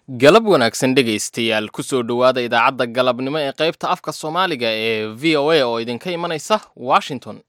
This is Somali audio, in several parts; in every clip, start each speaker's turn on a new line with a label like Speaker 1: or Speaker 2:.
Speaker 1: galab wanaagsan dhegaystayaal kusoo dhowaada idaacadda galabnimo ee qaybta afka soomaaliga ee v o a oo idinka imanaysa washington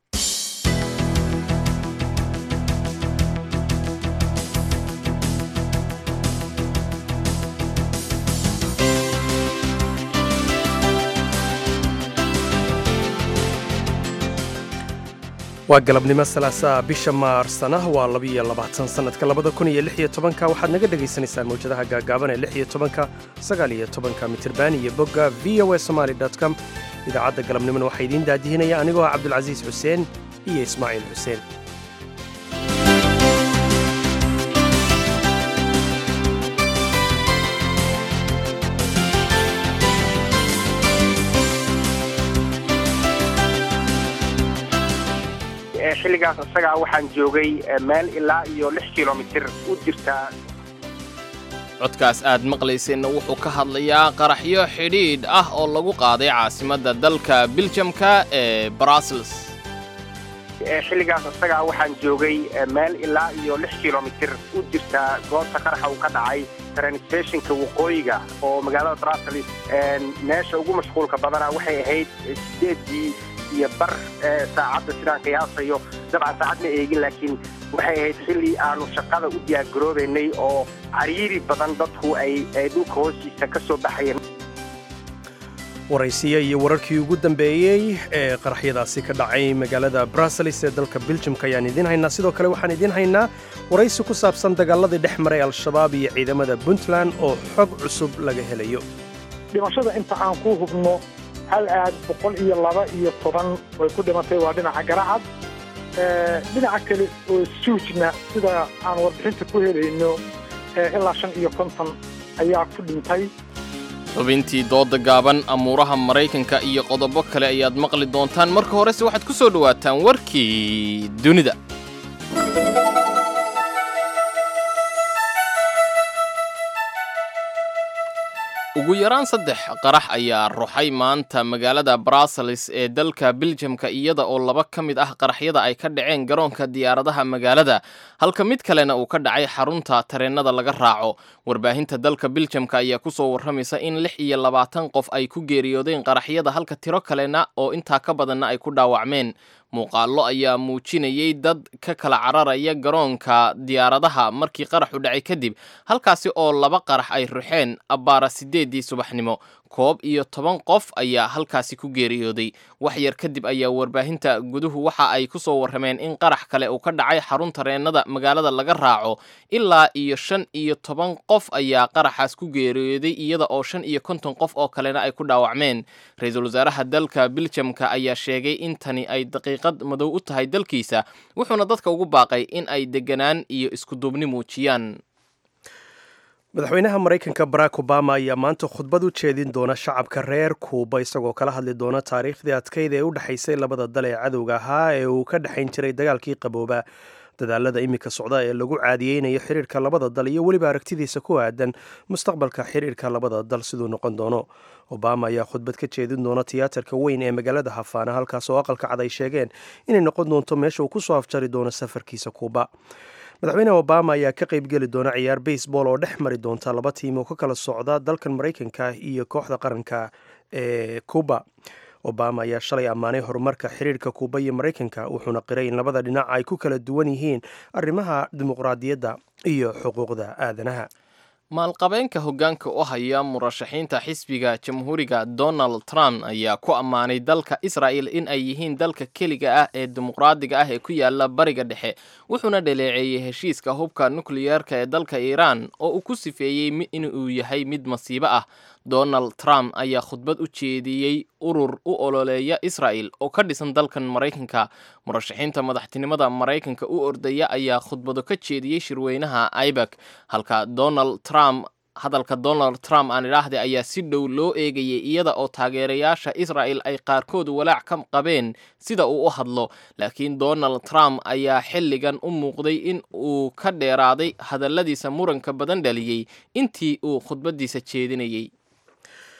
Speaker 2: waa galabnimo salaasaa bisha maarsana waa labiyo labaatan sannadka labada kun iyo lix iyo tobanka waxaad naga dhagaysanaysaan mawjadaha gaagaaban ee lix iyo tobanka sagaal iyo tobanka mitirban iyo bogga v o a somaali com idaacadda galabnimona waxaa idiin daadihinaya anigoo ah cabdulcasiis xuseen iyo ismaaciil xuseen
Speaker 3: xilligaas isagaa waxaan joogay meel ilaa iyo lix kilomitir u jirtaa
Speaker 1: codkaas aad maqlayseenna wuxuu ka hadlayaa qaraxyo xidhiidh ah oo lagu qaaday caasimadda dalka biljamka ee brussels
Speaker 3: xilligaas isagaa waxaan joogay meel ilaa iyo lix kilomitir u jirtaa goobta qaraxa uu ka dhacay transtationka waqooyiga oo magaalada brussels meesha ugu mashquulka badana waxay ahayd sideedii iyo bar saacadda sidaan qiyaasayo dabcan saacad ma eegin laakiin waxay ahayd xilli aanu shaqada u diyaargaroobaynay oo cariiri badan dadku ay dhulka hoostiisa ka soo baxayeen
Speaker 2: waraysiya iyo wararkii ugu dambeeyey ee qaraxyadaasi ka dhacay magaalada brussels ee dalka biljamka ayaan idiin haynaa sidoo kale waxaan idiin haynaa waraysi ku saabsan dagaaladii dhex maray al-shabaab iyo ciidamada puntland oo xog cusub laga helayo
Speaker 4: dhimashada inta aan ku hubno hal aad boqol iyo laba iyo toban way ku dhimatay waa dhinaca garacad dhinaca kale oo suujna sida aan warbixinta ku helayno ilaa shan iyo konton ayaa ku dhintay
Speaker 1: xubintii dooda gaaban amuuraha maraykanka iyo qodobo kale ayaad maqli doontaan marka horese waxaad ku soo dhowaataan warkii dunida ugu yaraan saddex qarax ayaa ruxay maanta magaalada brussels ee dalka biljamka iyada oo laba ka mid ah qaraxyada ay ka dhaceen garoonka diyaaradaha magaalada halka mid kalena uu ka dhacay xarunta tareennada laga raaco warbaahinta dalka biljamka ayaa kusoo warramaysa in lix iyo labaatan qof ay ku geeriyoodeen qaraxyada halka tiro kalena oo intaa ka badanna ay ku dhaawacmeen muuqaallo ayaa muujinayay dad ka kala cararaya garoonka diyaaradaha markii qaraxu dhacay kadib halkaasi oo laba qarax ay ruxeen abbaara siddeeddii subaxnimo koob iyo toban qof ayaa halkaasi ku geeriyooday wax yar kadib ayaa warbaahinta guduhu waxa ay ku soo warrameen in qarax kale uu ka dhacay xarun tareennada magaalada laga raaco ilaa iyo shan iyo toban qof ayaa qaraxaas ku geeriyooday iyada oo shan iyo konton qof oo kalena ay ku dhaawacmeen ra-iisul wasaaraha dalka biljamka ayaa sheegay in tani ay daqiiqad madow u tahay dalkiisa wuxuuna dadka ugu baaqay in ay deganaan iyo iskuduubni muujiyaan
Speaker 2: madaxweynaha maraykanka barack obama ayaa maanta khudbad u jeedin doona shacabka reer kuuba isagoo kala hadli doona taariikhdii adkayd ee u dhexaysay labada dal ee cadowga ahaa ee uu ka dhexayn jiray dagaalkii qabooba dadaalada iminka socda ee lagu caadiyeynayo xiriirka labada dal iyo weliba aragtidiisa ku aadan mustaqbalka xiriirka labada dal siduu noqon doono obama ayaa khudbad ka jeedin doona tiyaatarka weyn ee magaalada hafaana halkaas oo aqalka cad ay sheegeen inay noqon doonto meesha uu kusoo afjari doono safarkiisa kuuba madaxweyne obama ayaa ka qaybgeli doona ciyaar baseball oo dhex mari doonta laba tiim oo ka kala socda dalkan maraykanka iyo kooxda qaranka ee cuba obama ayaa shalay ammaanay horumarka xiriirka kuuba iyo maraykanka wuxuuna qiray in labada dhinac ay ku kala duwan yihiin arrimaha dimuqraadiyadda iyo xuquuqda aadanaha
Speaker 1: maalqabeenka hoggaanka u haya murashaxiinta xisbiga jamhuuriga donald trump ayaa ku ammaanay dalka israa'el in ay yihiin dalka keliga ah ee dimuqraadiga ah ee ku yaala bariga dhexe wuxuuna dhaleeceeyey heshiiska hubka nukliyeerka ee dalka iiraan oo uu ku sifeeyey inuu yahay mid masiibo ah donald trump ayaa khudbad u jeediyey urur u ololeeya israa'el oo ka dhisan dalkan maraykanka murashaxiinta madaxtinimada maraykanka u ordaya ayaa khudbado ka jeediyey shirweynaha ibak halka donald trump hadalka donald trump aan idhaahday ayaa si dhow loo eegayay iyada oo taageerayaasha isra'el ay qaarkood walaac ka qabeen sida uu u hadlo laakiin donald trump ayaa xilligan u muuqday in uu ka dheeraaday hadalladiisa muranka badan dhaliyey intii uu khudbadiisa jeedinayey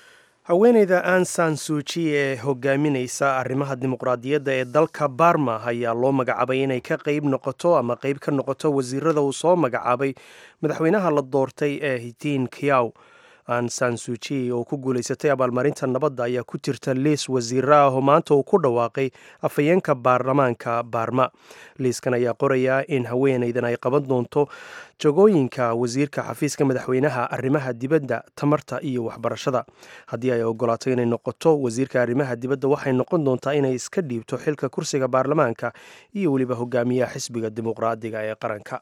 Speaker 2: haweeneyda ansan suuji ee hogaaminaysa arrimaha dimuqraadiyadda ee dalka barma ayaa loo magacaabay inay ka qeyb noqoto ama qeyb ka noqoto wasiirada uu soo magacaabay madaxweynaha la doortay ee hitiin kiyaw ansan suuji oo ku guulaysatay abaalmarinta nabadda ayaa ku jirta liis wasiiro ah oo maanta uu ku dhawaaqay afhayeenka baarlamaanka baarma liiskan ayaa qorayaa in haweeneydan ay qaban doonto jagooyinka wasiirka xafiiska madaxweynaha arrimaha dibadda tamarta iyo waxbarashada haddii ay ogolaato inay noqoto wasiirka arrimaha dibadda waxay noqon doontaa inay iska dhiibto xilka kursiga baarlamaanka iyo weliba hogaamiyaha xisbiga dimuqraadiga ee qaranka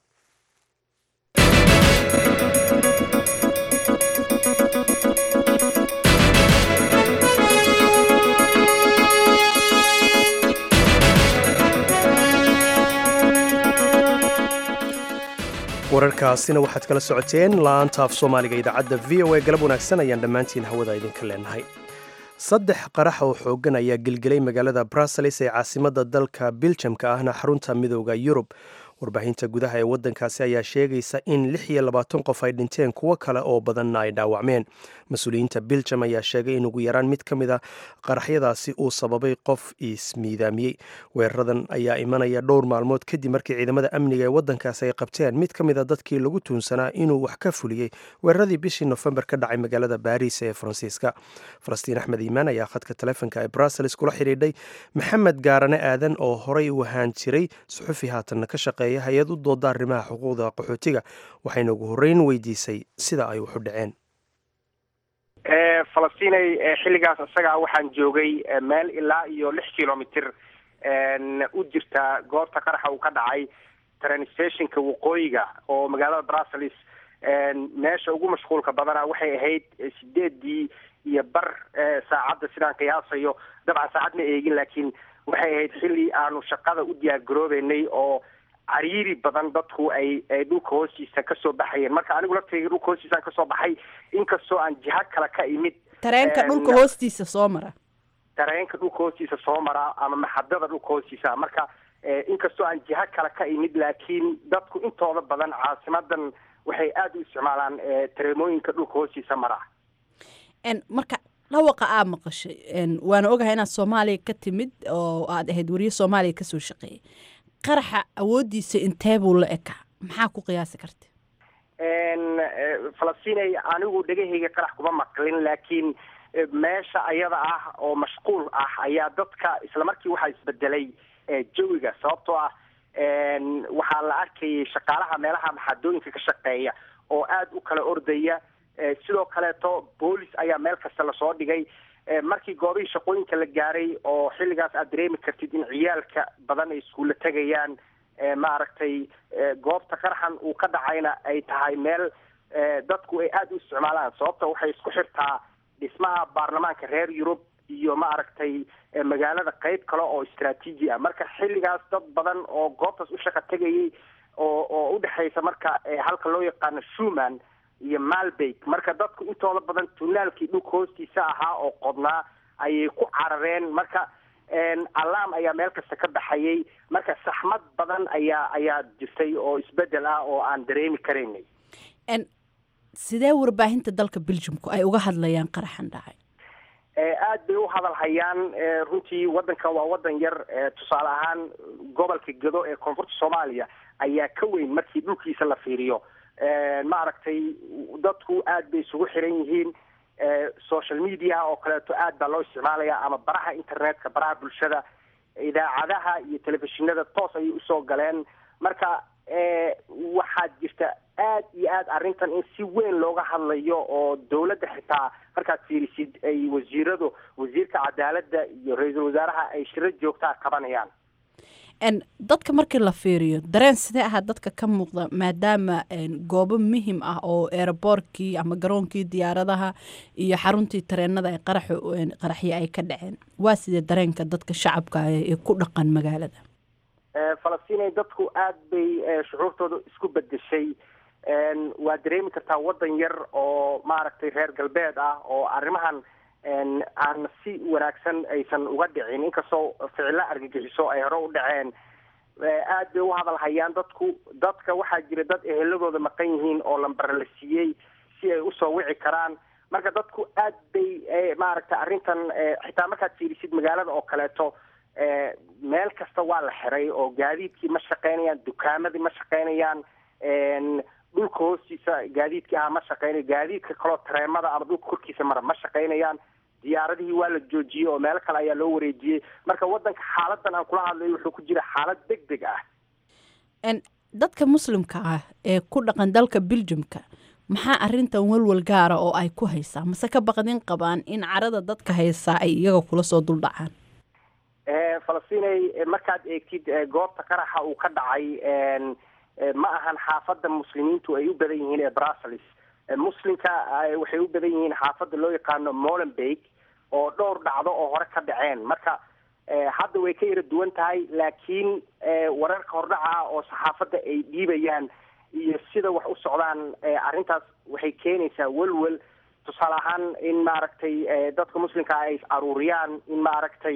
Speaker 2: wararkaasina waxaad kala socoteen laanta af soomaaliga idaacadda v o a galab wanaagsan ayaan dhammaantiin hawada idinka leenahay saddex qarax oo xooggan ayaa gelgelay magaalada bruseles ee caasimadda dalka biljamka ahna xarunta midooda yurub warbaahinta gudaha ee waddankaasi ayaa sheegaysa in lix iyo labaatan qof ay dhinteen kuwo kale oo badanna ay dhaawacmeen mas-uuliyiinta biljam ayaa sheegay in ugu yaraan mid ka mid a qaraxyadaasi uu sababay qof ismiidaamiyey weeraradan ayaa imanaya dhowr maalmood kadib markii ciidamada amniga ee waddankaasi ay qabteen mid ka mid a dadkii lagu tuunsanaa inuu wax ka fuliyey weeraradii bishii nofembar ka dhacay magaalada baariis ee faransiiska falastiin axmed iimaan ayaa khadka taleefonka ee bruseles kula xidhiidhay maxamed gaarane aadan oo horey u ahaan jiray suxufi haatanna ka shaqeeya hay-ad u dooda arrimaha xuquuqda qaxootiga waxayna ugu horreyn weydiisay sida ay waxu dhaceen
Speaker 3: falastinay xilligaas isagaa waxaan joogay meel ilaa iyo lix kilomitr u jirta goobta qaraxa uu ka dhacay train stationka waqooyiga oo magaalada brussels meesha ugu mashquulka badana waxay ahayd sideedii iyo bar saacadda sidaan qiyaasayo dabcan saacad ma eegin laakiin waxay ahayd xilli aanu shaqada u diyaar garoobeynay oo cariiri badan dadku ay ay dhulka hoostiisa kasoo baxayeen marka anigu laftayga dhulka hoostiisaan kasoo baxay inkastoo aan jiha kale ka imid
Speaker 5: tareenka dhulka hoostiisa soo mara
Speaker 3: tareenka dhulka hoostiisa soo mara ama maxadada dhulka hoostiisa marka inkastoo aan jiha kale ka imid laakiin dadku intooda badan caasimadan waxay aada u isticmaalaan tareemooyinka dhulka hoostiisa mara
Speaker 5: marka dhawaqa aa maqashay waana ogahay inaad soomaaliya ka timid oo aad ahayd wariye soomaaliya kasoo shaqeeyay qaraxa awoodiisa intee buu la ekaa maxaa ku qiyaasi karta
Speaker 3: falastinay anigu dhegahayga qarax kuma maqlin laakiin meesha ayada ah oo mashquul ah ayaa dadka islamarkii waxaa isbedelay jawiga sababtoo ah waxaa la arkayay shaqaalaha meelaha maxaadooyinka ka shaqeeya oo aada u kala ordaya sidoo kaleeto boolis ayaa meel kasta lasoo dhigay markii goobihii shaqooyinka la gaaray oo xilligaas aad dareemi kartid in ciyaalka badan ay iskuulla tegayaan maaragtay goobta qaraxan uu ka dhacayna ay tahay meel dadku ay aada u isticmaalaan sababta waxay isku xirtaa dhismaha baarlamaanka reer yurub iyo maaragtay magaalada qeyb kale oo istraatiiji ah marka xilligaas dad badan oo goobtaas u shaqa tegayay oo oo udhexaysa marka halka loo yaqaano shuman iyo malbeg marka dadku intooda badan tunaalkii dhulka hoostiisa ahaa oo qodnaa ayay ku carareen marka alaam ayaa meel kasta ka baxayay marka saxmad badan ayaa ayaa jirtay oo isbedel ah oo aan dareemi karaynay
Speaker 5: sidee warbaahinta dalka beljumku ay uga hadlayaan qaraxan dhacay
Speaker 3: aad bay u hadal hayaan runtii wadanka waa wadan yar tusaale ahaan gobolka gedo ee koonfurta soomaaliya ayaa ka weyn markii dhulkiisa la fiiriyo maaragtay dadku aad bay isugu xiran yihiin social mediaha oo kaleeto aad baa loo isticmaalaya ama baraha internetka baraha bulshada idaacadaha iyo telefishinada toos ayay usoo galeen marka waxaad jirta aad iyo aad arrintan in si weyn looga hadlayo oo dawladda xitaa markaad fiirisid ay wasiiradu wasiirka cadaaladda iyo ra-iisul wasaaraha ay shiro joogtaa qabanayaan
Speaker 5: dadka markii la fiiriyo dareen sidee ahaa dadka ka muuqda maadaama goobo muhim ah oo eeraboorkii ama garoonkii diyaaradaha iyo xaruntii tareenada ay qaraxyo ay ka dhaceen waa sidee dareenka dadka shacabka ee ku dhaqan magaalada
Speaker 3: falastinay dadku aad bay shucuurtooda isku bedeshay waa dareemi kartaa wadan yar oo maaragtay reer galbeed ah oo arrimahan aan si wanaagsan aysan uga dhicin inkastoo ficilo argagixiso ay hore u dhaceen aad bay u hadal hayaan dadku dadka waxaa jira dad eheladooda maqan yihiin oo lambara la siiyey si ay usoo wici karaan marka dadku aad bay maaragtay arrintan xitaa markaad fiirisid magaalada oo kaleeto meel kasta waa la xiray oo gaadiidkii ma shaqaynayaan dukaamadii ma shaqaynayaan dhulka hoostiisa gaadiidkii ahaa ma shaqaynayo gaadiidka kaloo tareemada ama dhulka korkiisa mara ma shaqaynayaan diyaaradihii waa la joojiyey oo meelo kale ayaa loo wareejiyey marka waddanka xaaladan aan kula hadlayo wuxuu ku jira xaalad deg deg ah
Speaker 5: dadka muslimka ah ee ku dhaqan dalka beljumka maxaa arintan walwal gaara oo ay ku haysaa mase ka baqdin qabaan in carada dadka haysaa ay iyaga kula soo duldhacaan
Speaker 3: falastinay markaad eegtid goobta qaraxa uu ka dhacay ma ahan xaafadda muslimiintu ay u badan yihiin ee brussels muslimka waxay u badan yihiin xaafadda loo yaqaano molenbeig oo dhowr dhacdo oo hore ka dhaceen marka hadda way ka yara duwan tahay laakiin wararka hordhaca oo saxaafadda ay dhiibayaan iyo sida wax u socdaan arrintaas waxay keenaysaa welwel tusaale ahaan in maaragtay dadka muslimka ay is aruuriyaan in maaragtay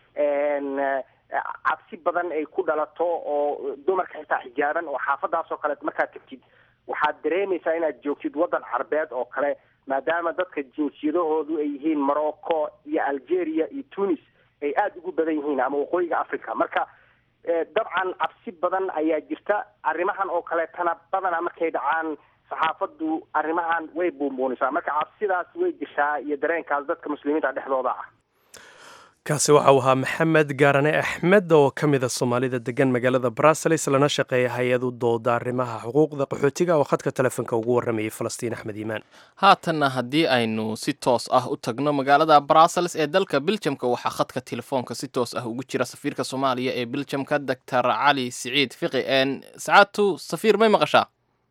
Speaker 3: cabsi badan ay ku dhalato oo dumarka xitaa xijaaban oo xaafadaas oo kale markaad tagtid waxaad dareemaysaa inaad joogtid waddan carbeed oo kale maadaama dadka jinsiyadahoodu ay yihiin morocco iyo algeria iyo tunis ay aada ugu badan yihiin ama waqooyiga africa marka dabcan cabsi badan ayaa jirta arrimahan oo kaleetana badana markay dhacaan saxaafaddu arrimahan way buunbuunisaa marka cabsidaas way jirtaa iyo dareenkaas dadka muslimiinta dhexdooda ah
Speaker 2: kaasi waxa uu ahaa maxamed gaarane axmed oo ka mida soomaalida degan magaalada brussels lana shaqeeya hay-ad u dooda arrimaha xuquuqda qaxootiga oo khadka telefoonka ugu warramayay falastiin axmed iimaan
Speaker 1: haatanna haddii aynu si toos ah u tagno magaalada brussels ee dalka biljamka waxaa khadka telefoonka si toos ah ugu jira safiirka soomaaliya ee biljamka doctor cali siciid fiqi sacaadtu safiir may maqashaa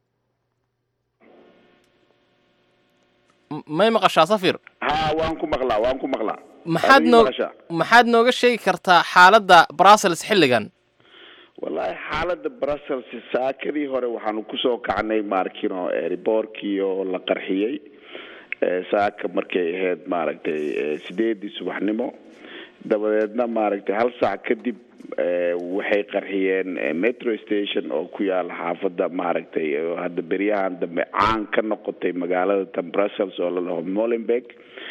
Speaker 1: may maqashaa safir
Speaker 6: ha waan ku maqlaa waan ku maqlaa
Speaker 1: maxaad noo maxaad nooga sheegi kartaa xaaladda brussels xilligan
Speaker 6: wallahi xaaladda brussels saakadii hore waxaanu kusoo kacnay maarkino riboorkii oo la qarxiyey saaka markay ahayd maaragtay sideedii subaxnimo dabadeedna maaragtay hal saac kadib waxay qarxiyeen metro station oo ku yaala xaafadda maaragtay hadda beryahan dambe caan ka noqotay magaalada tan brussels oo la dhaho molenberg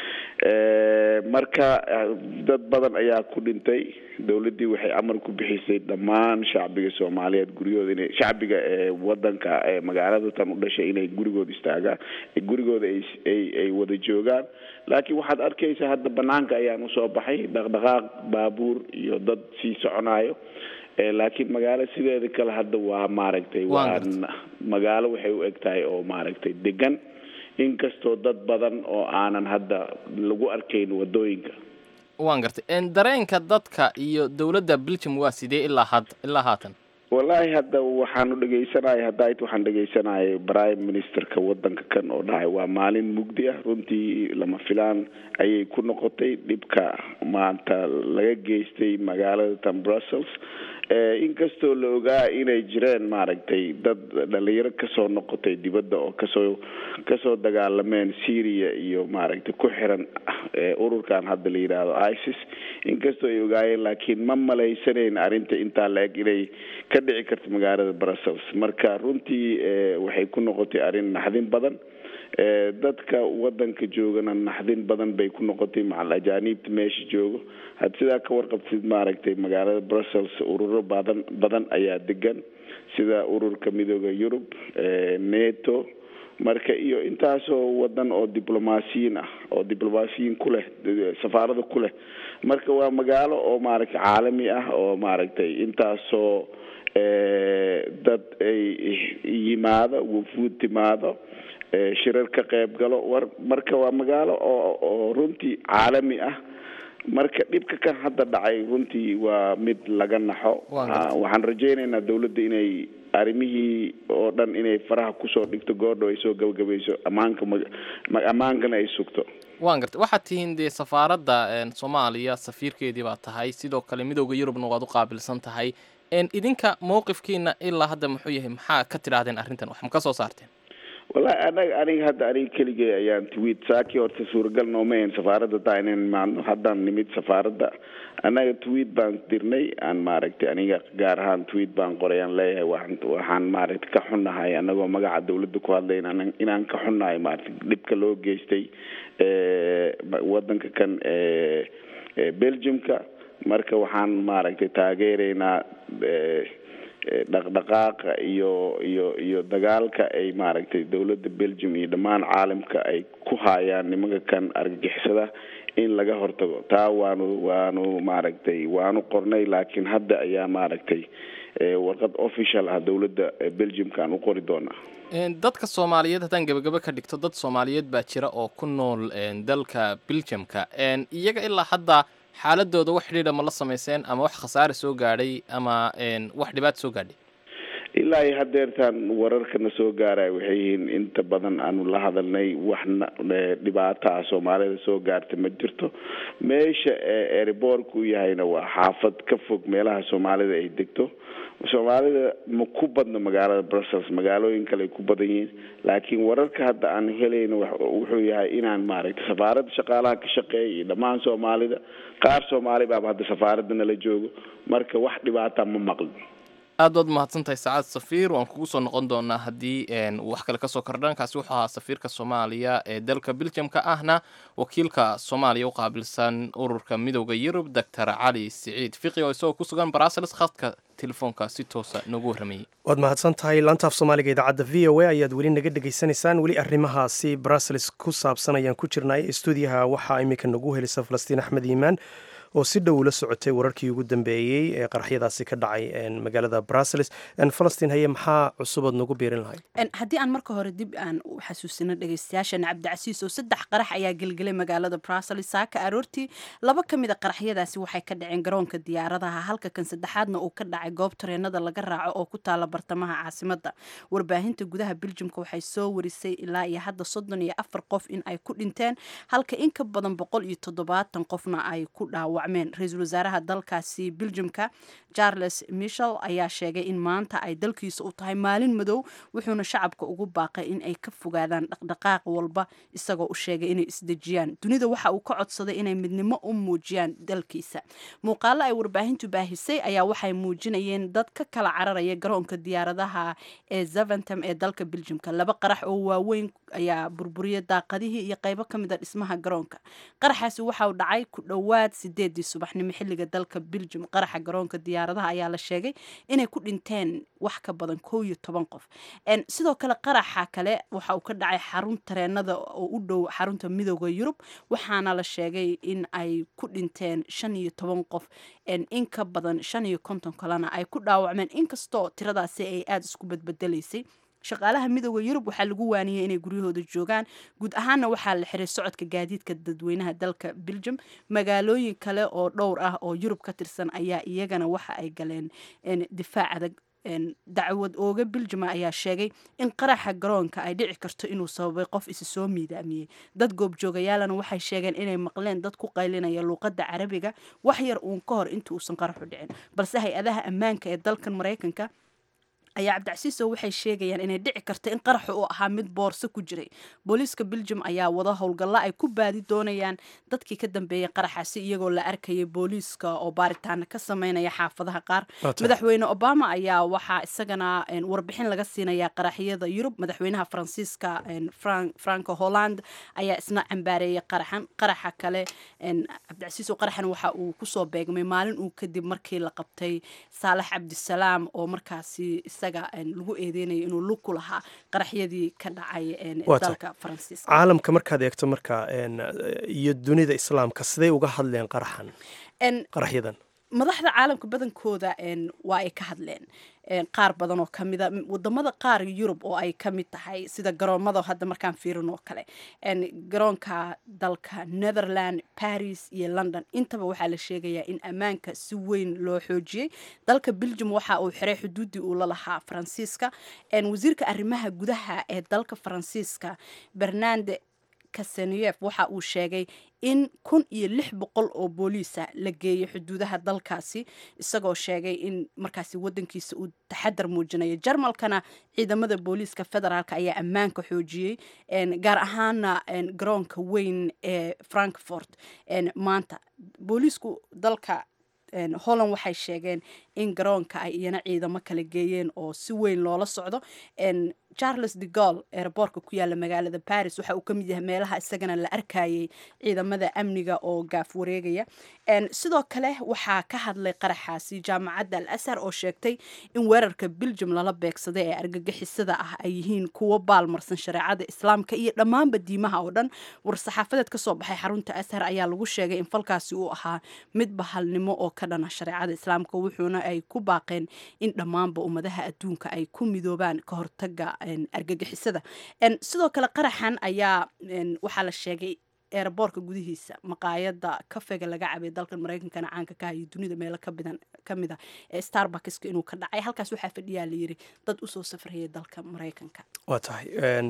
Speaker 6: marka dad badan ayaa ku dhintay dowladdii waxay amar ku bixisay dhammaan shacbiga soomaaliyeed guryahooda inay shacbiga eewadanka ee magaalada tan u dhashay inay gurigooda istaagaan gurigooda ay ay wada joogaan laakiin waxaad arkaysaa hadda banaanka ayaan usoo baxay dhaqdhaqaaq baabuur iyo dad sii soconayo laakiin magaalo sideeda kale hadda waa maaragtay waa magaalo waxay u eg tahay oo maaragtay degan inkastoo dad badan oo aanan hadda lagu arkayn wadooyinka
Speaker 1: waan gartay dareenka dadka iyo dowladda belgium waa sidee ilaa had ilaa haatan
Speaker 6: wallaahi hadda waxaanu dhegaysanaya haddaait waxaan dhegaysanayay prime ministerka wadanka kan oo dhahay waa maalin mugdi ah runtii lama filaan ayay ku noqotay dhibka maanta laga geystay magaalada tan brussels inkastoo la ogaa inay jireen maaragtay dad dhalinyaro kasoo noqotay dibadda oo kasoo kasoo dagaalameen syria iyo maaragtay ku xiran ururkan hadda la yidhaahdo isis inkastoo ay ogaayeen laakiin ma malaysanayn arrinta intaa la-eg inay ka dhici karto magaalada brussels marka runtii waxay ku noqotay arrin naxdin badan dadka wadanka joogana naxdin badan bay ku noqotay macal ajaaniibta meesha joogo had sidaa ka warqabtid maaragtay magaalada brussels ururo badan badan ayaa degan sida ururka midooda yurub neto marka iyo intaasoo wadan oo diblomaasiyiin ah oo diblomaasiyiin ku leh safaarada ku leh marka waa magaalo oo maaragtay caalami ah oo maaragtay intaasoo dad ay yimaado wufuud timaado shirar ka qayb galo war marka waa magaalo oo oo runtii caalami ah marka dhibka kan hadda dhacay runtii waa mid laga naxo waxaan rajaynaynaa dawladda inay arrimihii oo dhan inay faraha kusoo dhigto goordho ay soo gabagabayso ammaanka ammaankana ay sugto
Speaker 1: waan gartay waxaad tihiin dee safaaradda soomaaliya safiirkeedii baa tahay sidoo kale midooda yurubna waad u qaabilsan tahay idinka mowqifkiina ilaa hadda muxuu yahay maxaa ka tidhaahdeen arrintan wax ma ka soo saarteen
Speaker 6: wallahi anaga aniga hadda aniga keligay ayaan tweet saakii horta suuragal nooma ahayn safaaradda taa inaan imaadno haddaan nimid safaaradda annaga tweet baan dirnay aan maaragtay aniga gaar ahaan tweet baan qoray aan leeyahay waxaan waxaan maaragtay ka xunnahay annagoo magaca dawladda ku hadlay inaan inaan ka xunnahay maaragtay dhibka loo geystay waddanka kan belgiumka marka waxaan maaragtay taageeraynaa dhaqdhaqaaqa iyo iyo iyo dagaalka ay maaragtay dawladda belgium iyo dhammaan caalamka ay ku haayaan nimanka kan argagixisada in laga hortago taa waanu waanu maaragtay waanu qornay laakiin hadda ayaa maaragtay warqad official ah dawladda belgiumka aan u qori doonaa
Speaker 1: dadka soomaaliyeed haddaan gebagabo ka dhigto dad soomaaliyeed baa jira oo ku nool dalka belgiumka iyaga ilaa hadda xaaladooda wax xidhiidha ma la samayseen ama wax khasaare soo gaadhay ama wax dhibaata soo gaadhay
Speaker 6: ilaa iyo hadeertaan wararkana soo gaaraya waxay yihiin inta badan aanu la hadalnay waxna dhibaato ah soomaalida soo gaarta ma jirto meesha eeriboorka u yahayna waa xaafad ka fog meelaha soomaalida ay degto soomaalida ma ku badno magaalada brussels magaalooyin kale ay ku badan yihiin laakiin wararka hadda aan helayna wuxuu yahay inaan maaragtay safaaradda shaqaalaha ka shaqeeya iyo dhammaan soomaalida qaar soomaali baaba hadda safaaradda nala joogo marka wax dhibaata ma maqlin
Speaker 1: aad baad umahadsan tahay sacaad safiir waan kugu soo noqon doonaa haddii wax kale kasoo kordhaan kaasi wuxuu ahaa safiirka soomaaliya ee dalka belgiumka ahna wakiilka soomaaliya u qaabilsan ururka midooda yurub doctor cali siciid fiqi oo isagoo ku sugan brussels khadka telefoonka si toosa noogu warramayey
Speaker 2: waad mahadsan tahay laantaaf soomaaliga idaacadda v o a ayaad weli naga dhegaysanaysaan weli arrimahaasi brussels ku saabsan ayaan ku jirnay stuudiyaha waxaa iminka nagu helisa falastiin axmed iimaan oo si dhow ula socotay wararkii ugu dambeeyey ee qaraxyadaasi ka dhacay magaalada brussels falastiin haye maxaa cusubaad nagu biirin lahay
Speaker 5: haddii aan marka hore dib aan u xasuusino dhegeystayaashana cabdicasiis oo saddex qarax ayaa gelgelay magaalada brussels saaka aroortii laba ka mid a qaraxyadaasi waxay ka dhaceen garoonka diyaaradaha halka kan saddexaadna uu ka dhacay goob tareenada laga raaco oo ku taala bartamaha caasimada warbaahinta gudaha beljumka waxay soo warisay ilaa iyo hadda soddon iyo afar qof in ay ku dhinteen halka in ka badan boqol iyo toddobaatan qofna ay ku dhaawa ra-iisul wasaaraha dalkaasi beljumka charles michel ayaa sheegay in maanta ay dalkiisa u tahay maalin madow wuxuuna shacabka ugu baaqay in ay ka fogaadaan dhaqdhaqaaq walba isagoo u sheegay inay isdejiyaan dunida waxa uu ka codsaday inay midnimo u muujiyaan dalkiisa muuqaalo ay warbaahintu baahisay ayaa waxay muujinayeen dad ka kala cararaya garoonka diyaaradaha ee zaventam ee dalka beljumka laba qarax oo waaweyn ayaa burburiya daaqadihii iyo qaybo ka mid a dhismaha garoonka qaraxaasi waxauu dhacay ku dhowaad sideedii subaxnimo xilliga dalka beljum qaraxa garoonka diyaaradaha ayaa la sheegay inay ku dhinteen wax ka badan kow iyo toban qof sidoo kale qaraxa kale waxa uu ka dhacay xarun tareenada oo u dhow xarunta midooda yurub waxaana la sheegay in ay ku dhinteen shan iyo toban qof in ka badan shan iyo konton kalena ay ku dhaawacmeen inkastoo tiradaasi ay aada isku badbedelaysay shaqaalaha midooda yurub waxaa lagu waaniyey inay guryahooda joogaan guud ahaanna waxaa la xiray socodka gaadiidka dadweynaha dalka beljum magaalooyin kale oo dhowr ah oo yurub ka tirsan ayaa iyagana waxa ay galeen difaac adag dacwad ooga beljuma ayaa sheegay in qaraxa garoonka ay dhici karto inuu sababay qof isi soo miidaamiyey dad goobjoogayaalana waxay sheegeen inay maqleen dad ku qaylinaya luuqadda carabiga wax yar uun ka hor inta uusan qaraxu dhicin balse hay-adaha ammaanka ee dalkan maraykanka ayaa cabdicasiiso waxay sheegayaan inay dhici karta in qaraxu uu ahaa mid boorso ku jiray booliiska beljum ayaa wada howlgalla ay ku baadi doonayaan dadkii ka dambeeyay qaraxaasi iyagoo la arkayay booliiska oo baaritaana ka sameynaya xaafadaha qaar madaxweyne obama ayaa waxaa isagana warbixin laga siinayaa qaraxyada yurub madaxweynaha faransiiska franco holland ayaa isna cambaareeyay qaraxan qaraxa kale cabdicasiiso qaraxan waxa uu kusoo beegmay maalin uu kadib markii la qabtay saalax cabdisalaam oo markaasi isaga lagu eedeynaya inuu lug ku lahaa qaraxyadii ka dhacay dalka faransiiska
Speaker 2: caalamka markaad eegto marka iyo dunida islaamka siday uga hadleen qaraxan qaraxyadan
Speaker 5: madaxda caalamka badankooda waa ay ka hadleen qaar badan oo kamida wadamada qaar yurub oo ay kamid tahay sida garoomada hadda markaan fiirin oo kale garoonka dalka netherland paris iyo london intaba waxaa la sheegayaa in ammaanka si weyn loo xoojiyey dalka beljum waxa uu xiray xuduudii uu la lahaa faransiiska wasiirka arrimaha gudaha ee dalka faransiiska bernande kaseniyef waxa uu sheegay in kun iyo lix boqol oo booliisa la geeyay xuduudaha dalkaasi isagoo sheegay in markaasi wadankiisa uu taxadar muujinayo jarmalkana ciidamada booliiska federaalk ayaa ammaanka xoojiyey gaar ahaana garoonka weyn ee frankfort maanta booliisku dalka holland waxay sheegeen in garoonka ay iyana ciidamo kala geeyeen oo si weyn loola socdo charles de gaulle eeraboorka ku yaala magaalada baris waxa uu ka mid yahay meelaha isagana la arkayay ciidamada amniga oo gaaf wareegaya sidoo kale waxaa ka hadlay qaraxaasi jaamacadda al ashar oo sheegtay in weerarka beljum lala beegsaday ee argagixisada ah ay yihiin kuwo baalmarsan shareecada islaamka iyo dhammaanba diimaha oo dhan war-saxaafadeed kasoo baxay xarunta ashar ayaa lagu sheegay in falkaasi uu ahaa mid bahalnimo oo ka dhana shareecada islaamka wuxuuna ay ku baaqeen in dhammaanba ummadaha adduunka ay ku midoobaan ka hortaga argagixisada sidoo kale qaraxan ayaa waxaa la sheegay eeraboorka gudihiisa maqaayada kafega laga cabay dalkan maraykankana caanka ka hayo dunida meelo kamid a ee starbuckska inuu ka dhacay halkaas waxaa fadhiyaa layiri dad usoo safrayay dalka maraykanka
Speaker 2: waa tahay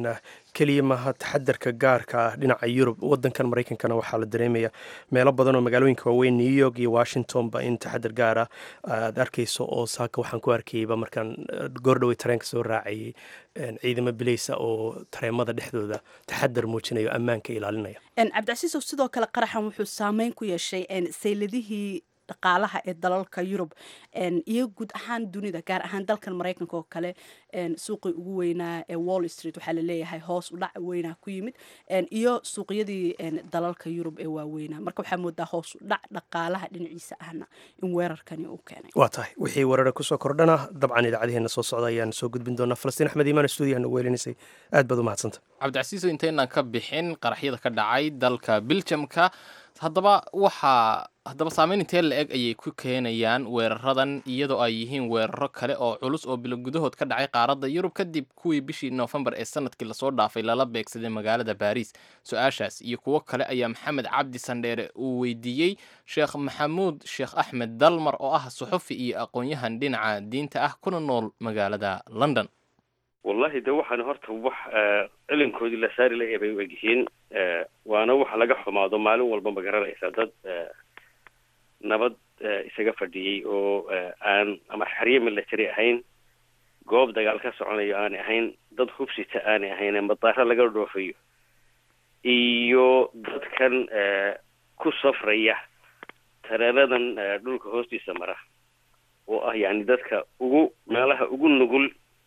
Speaker 2: keliya maaha taxadarka gaarka ah dhinaca yurub wadankan maraykankana waxaa la dareemaya meelo badan oo magaalooyinka waaweyn new york iyo washingtonba in taxadar gaara aad arkayso oo saaka waxaan ku arkayba markaan goordhowey tareenka soo raacayay ciidamo bileysa oo tareemada dhexdooda taxadar muujinayo ammaanka ilaalinaya
Speaker 5: cabdicasiisow sidoo kale qaraxan wuxuu saameyn ku yeeshay sayladihii dhaqaalaha ee dalalka yurub iyo guud ahaan dunida gaar ahaan dalkan maraykanka oo kale suuqii ugu weynaa ee wall street waxaa laleeyahay hoos udhac weynaa ku yimid iyo suuqyadii dalalka yurub ee waaweynaa marka waxaa moodaa hoos udhac dhaqaalaha dhinaciisa ahna in weerarkani uu keenay
Speaker 2: waa tahay wixii weerara kusoo kordhana dabcan idaacadaheena soo socda ayaan soo gudbin doonaa falastiin axmed iimaan stuudiyaha nagu weelinaysay aad baad u mahadsanta
Speaker 1: cabdicasiiso intaynaan ka bixin qaraxyada ka dhacay dalka biljamka haddaba waxaa haddaba saameyn intee la eg ayay ku keenayaan weeraradan iyadoo ay yihiin weeraro kale oo culus oo bilo gudahood ka dhacay qaaradda yurub kadib kuwii bishii noofembar ee sanadkii lasoo dhaafay lala beegsaday magaalada baariis su-aashaas iyo kuwo kale ayaa maxamed cabdi sandheere uu weydiiyey sheekh maxamuud sheekh axmed dalmar oo ah suxufi iyo aqoon-yahan dhinaca diinta ah kuna nool magaalada london
Speaker 7: wallahi de waxaan horta wax cilinkoodii la saari la bay u egyihiin waana waxa laga xumaado maalin walba ma garanaysa dad nabad isaga fadhiyey oo aan ama xerye military ahayn goob dagaal ka soconayo aanay ahayn dad hubsita aanay ahayn madaaro laga dhoofayo iyo dadkan ku safraya tareeradan dhulka hoostiisa mara oo ah yani dadka ugu meelaha ugu nugul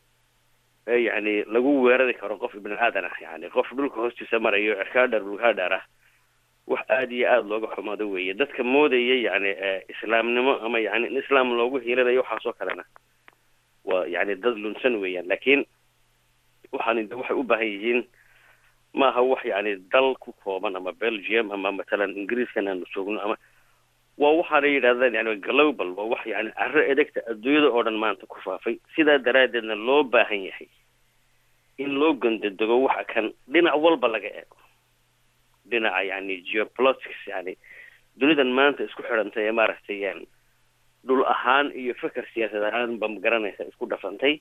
Speaker 7: ee yani lagu weerari karo qof ibni aadan ah yani qof dhulka hoostiisa marayo cirkaadhar dhulkaadhar ah wax aada iyo aada looga xumaado weeye dadka moodaya yani islaamnimo ama yani in islaam loogu hiilanayo waxaasoo kalena waa yani dad lunsan weeyaan laakiin waxaan de waxay u baahan yihiin maaha wax yani dal ku kooban ama belgium ama matalan ingiriiskan aanu joogno ama waa waxaana yidhahdaan yani global waa wax yani carro edegta adduunyada oo dhan maanta ku faafay sidaa daraaddeedna loo baahan yahay in loo gondadego waxa kan dhinac walba laga eego dhinaca yani geopolitics yani dunidan maanta isku xidhantay ee maaragtay dhul ahaan iyo feker siyaasad ahaan ba magaranaysa isku dhafantay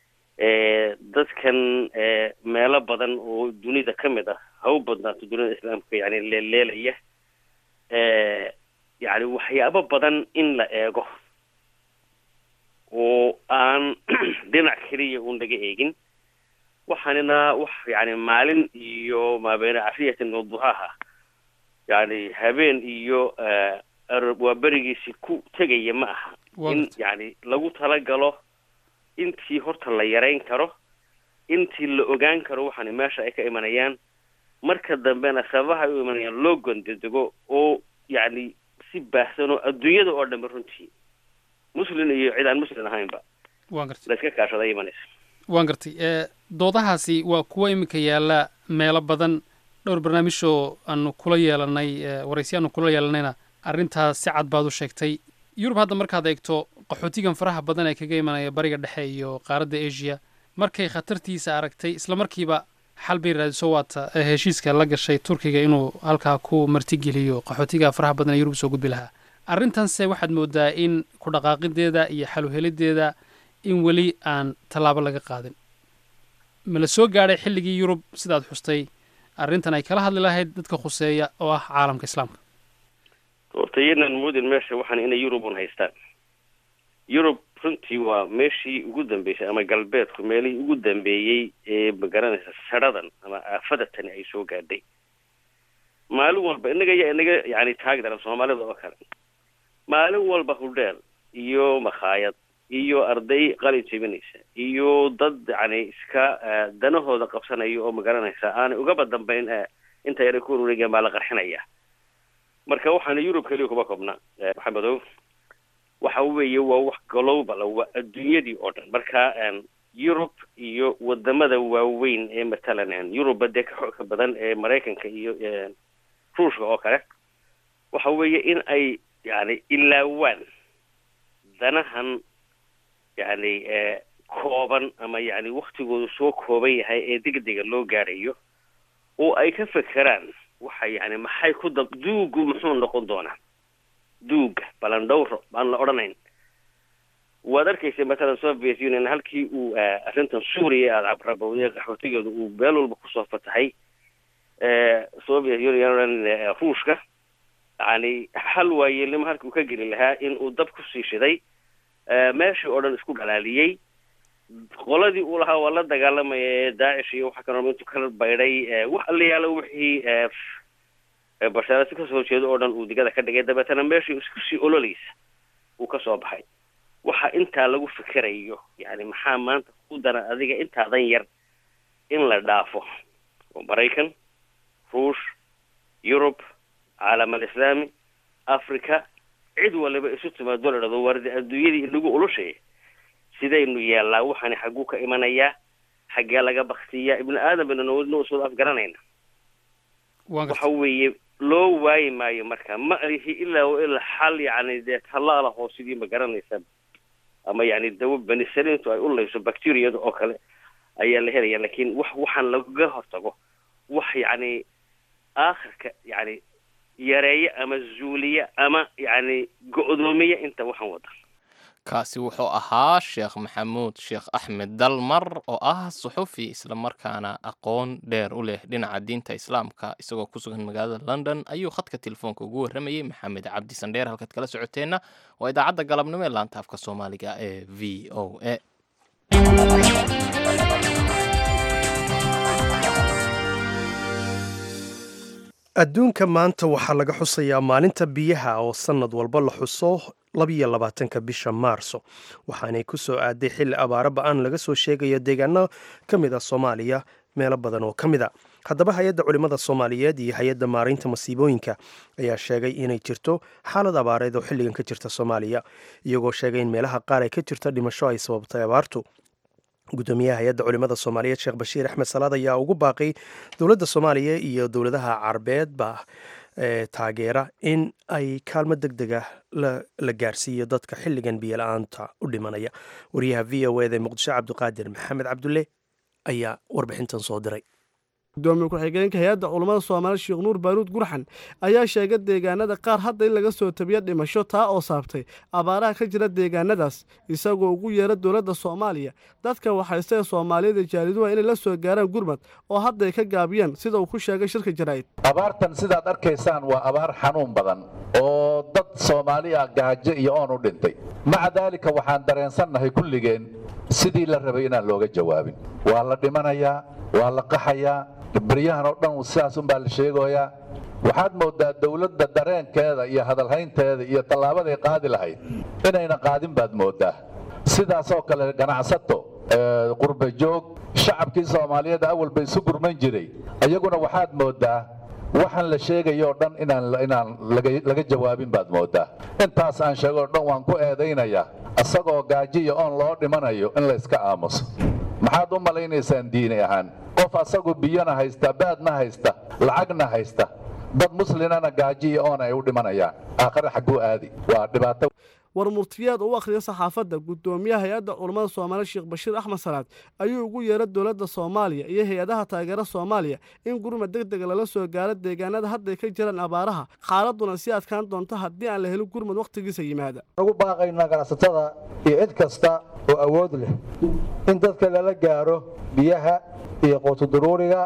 Speaker 7: dadkan meelo badan oo dunida ka mid ah ha u badnaato dunida islaamka yani leeleelaya yani waxyaabo badan in la eego oo aan dhinac keliya uun laga eegin waxaanina wax yani maalin iyo maabeene cafiyatin waduhaaha yani habeen iyo waa berigiisi ku tegaya ma aha in yani lagu talagalo intii horta la yarayn karo intii la ogaan karo waxaana meesha ay ka imanayaan marka dambena sababaha ay u imanayaan loo gondadego oo yani si baahsan oo adduunyada oo dhanba runtii muslin iyo cid aan muslin ahaynba
Speaker 8: waan gartay
Speaker 7: la iska kaashada imanaysa
Speaker 8: waan gartay doodahaasi waa kuwa iminka yaalla meelo badan dhowr barnaamijoo aanu kula yeelanay waraysi aanu kula yeelanayna arrintaas si cad baad u sheegtay yurub hadda markaad eegto qaxootigan faraha badan ee kaga imanaya bariga dhexe iyo qaaradda asia markay khatartiisa aragtay isla markiiba xal bay raadiso waata heshiiska la gashay turkiga inuu halkaa ku martigeliyo qaxootiga faraha badan ee yurub soo gudbi lahaa arrintanse waxaad moodaa in ku dhaqaaqideeda iyo xaluhelideeda in weli aan tallaabo laga qaadin ma la soo gaadhay xilligii yurub sidaad xustay arrintan ay kala hadli lahayd dadka khuseeya oo ah caalamka islaamka
Speaker 7: horta iyanan moodin meesha waxaan inay yurub un haystaan yurub runtii waa meeshii ugu dambeysay ama galbeedku meelihii ugu dambeeyey ee magaranaysa sadhadan ama aafadatani ay soo gaadhay maalin walba inaga ya inaga yani taagi daran soomaalida oo kale maalin walba hudheel iyo makhaayad iyo arday qalin jebinaysa iyo dad yani iska danahooda qabsanaya oo magaranaysa aanay ugaba dambayn inta yara ku wareegeen baa la qarxinaya marka waxaana yurub keliya kuma koobna maxamedow waxa weeye waa wax global waa adduunyadii oo dhan marka yurub iyo wadamada waaweyn ee matalan yuruba dee ka xooga badan ee maraykanka iyo ruushka oo kale waxa weeye in ay yani ilaawaan danahan yani kooban ama yani waktigoodu soo kooban yahay ee degdega loo gaadhayo oo ay ka fekeraan waxa yani maxay ku da duugu muxuu noqon doonaa duuga balandhowro baan la odhanayn waad arkaysa matalan soviet union halkii uu arrintan suuriya aada cabrabowday qaxootigeedu uu meel walba kusoo fatahay soviet union ruushka yani hal waayeelnimo halkii uu ka geli lahaa in uu dab kusii shiday meeshii oo dhan isku dhalaaliyey qoladii uu lahaa waa la dagaalamaya ee daacish iyo waxa kano intuu kala baydhay wax allayaalo wixii bashaarasi kasoo horjeedo oo dhan uu digada ka dhigay dabeetana meeshii iskusii ololaysa uu kasoo baxay waxa intaa lagu fikerayo yani maxaa maanta ku dana adiga intaadan yar in la dhaafo oo maraykan ruush yurub caalam alislaami africa cid waliba isu timaado la dhado wardi adduunyadii inagu ulushay sidaynu yeellaa waxaani xagguu ka imanayaa xaggee laga baktiyaa ibni aadam baynu nawadna usoo afgaranayna waxa weeye loo waayi maayo marka ma alihi ilaa wa ilaa xal yani dee tallaala hoosidii ma garanaysa ama yani dawo benisaliintu ay u layso bacteriyada oo kale ayaa la helaya lakin wax waxaan lagaga hortago wax yani aakhirka yani yareeya ama zuuliya ama yani go-doomiya inta waxaan wada
Speaker 1: kaasi wuxuu ahaa sheekh maxamuud sheekh axmed dalmar oo ah suxufi islamarkaana aqoon dheer u leh dhinaca diinta islaamka isagoo ku sugan magaalada london ayuu khadka telefoonka ugu warramayey maxamed cabdi sandheer halkaad kala socoteenna waa idaacadda galabnimo ee laanta afka soomaaliga ee v o a
Speaker 2: adduunka maanta waxaa laga xusayaa maalinta biyaha oo sannad walba la xuso labiyo labaatanka bisha maarso waxaanay ku soo aaday xilli abaaro ba-aan laga soo sheegayo deegaano ka mid a soomaaliya meelo badan oo ka mid a haddaba hay-adda culimmada soomaaliyeed iyo hay-adda maaraynta masiibooyinka ayaa sheegay inay jirto xaalad abaareed oo xilligan ka jirta soomaaliya iyagoo sheegay in meelaha qaar ay ka jirto dhimasho ay sababtay abaartu gudoomiyaha hay-adda culimmada soomaaliyeed sheekh bashiir axmed salaad ayaa ugu baaqay dowladda soomaaliya iyo dowladaha carabeedba ee taageera in ay kaalmo deg deg ah la gaarsiiyo dadka xilligan biyola-aanta u dhimanaya wariyaha v o eda muqdisho cabdiqaadir maxamed cabdulle ayaa warbixintan soo diray
Speaker 9: gudoomiye ku-xigeenka hay-adda culammada soomaaliya sheekh nuur baaruud gurxan ayaa sheegay deegaanada qaar hadda in laga soo tabiyo dhimasho taa oo saabtay abaaraha ka jira deegaanadaas isagoo ugu yeera dowladda soomaaliya dadka waxaystae soomaaliyada jaaliduha inay la soo gaaraan gurmad oo hadday ka gaabiyaan sida uu ku sheegay shirka jaraa'id
Speaker 10: abaartan sidaad arkaysaan waa abaar xanuun badan oo dad soomaaliya gaajo iyo oon u dhintay maca daalika waxaan dareensannahay kulligeen sidii la rabay inaan looga jawaabin waa la dhimanayaa waa la qaxayaa baryahan oo dhan sidaas unbaa la sheegoyaa waxaad moodaa dowladda dareenkeeda iyo hadalhaynteeda iyo tallaabaday qaadi lahayd inayna qaadin baad moodaa sidaasoo kale ganacsato qurba joog shacabkii soomaaliyeed awal ba isu gurman jiray iyaguna waxaad moodaa waxaan la sheegayoo dhan inaan laga jawaabin baad moodaa intaas aan sheegoo dhan waan ku eedaynayaa asagoo gaajiya oon loo dhimanayo in layska aamuso maxaad u malaynaysaan diini ahaan qof asagu biyona haysta baadna haysta lacagna haysta dad muslimana gaajiya oon ay u dhimanayaan aakhare xagguu aadi waa dhibaato
Speaker 9: war murtiyaad u akhriya saxaafadda guddoomiyaha hay-adda culammada soomaaliya sheekh bashiir axmed salaad ayuu ugu yeeray dowladda soomaaliya iyo hay-adaha taageera soomaaliya in gurmad deg dega lala soo gaaro deegaanada hadday ka jiraan abaaraha xaaladuna sii adkaan doonto haddii aan la helin gurmad wakhtigiisa yimaada
Speaker 11: ugu baaqaynaa ganacsatada iyo cid kasta oo awood leh in dadka lala gaaro biyaha iyo quutuduruuriga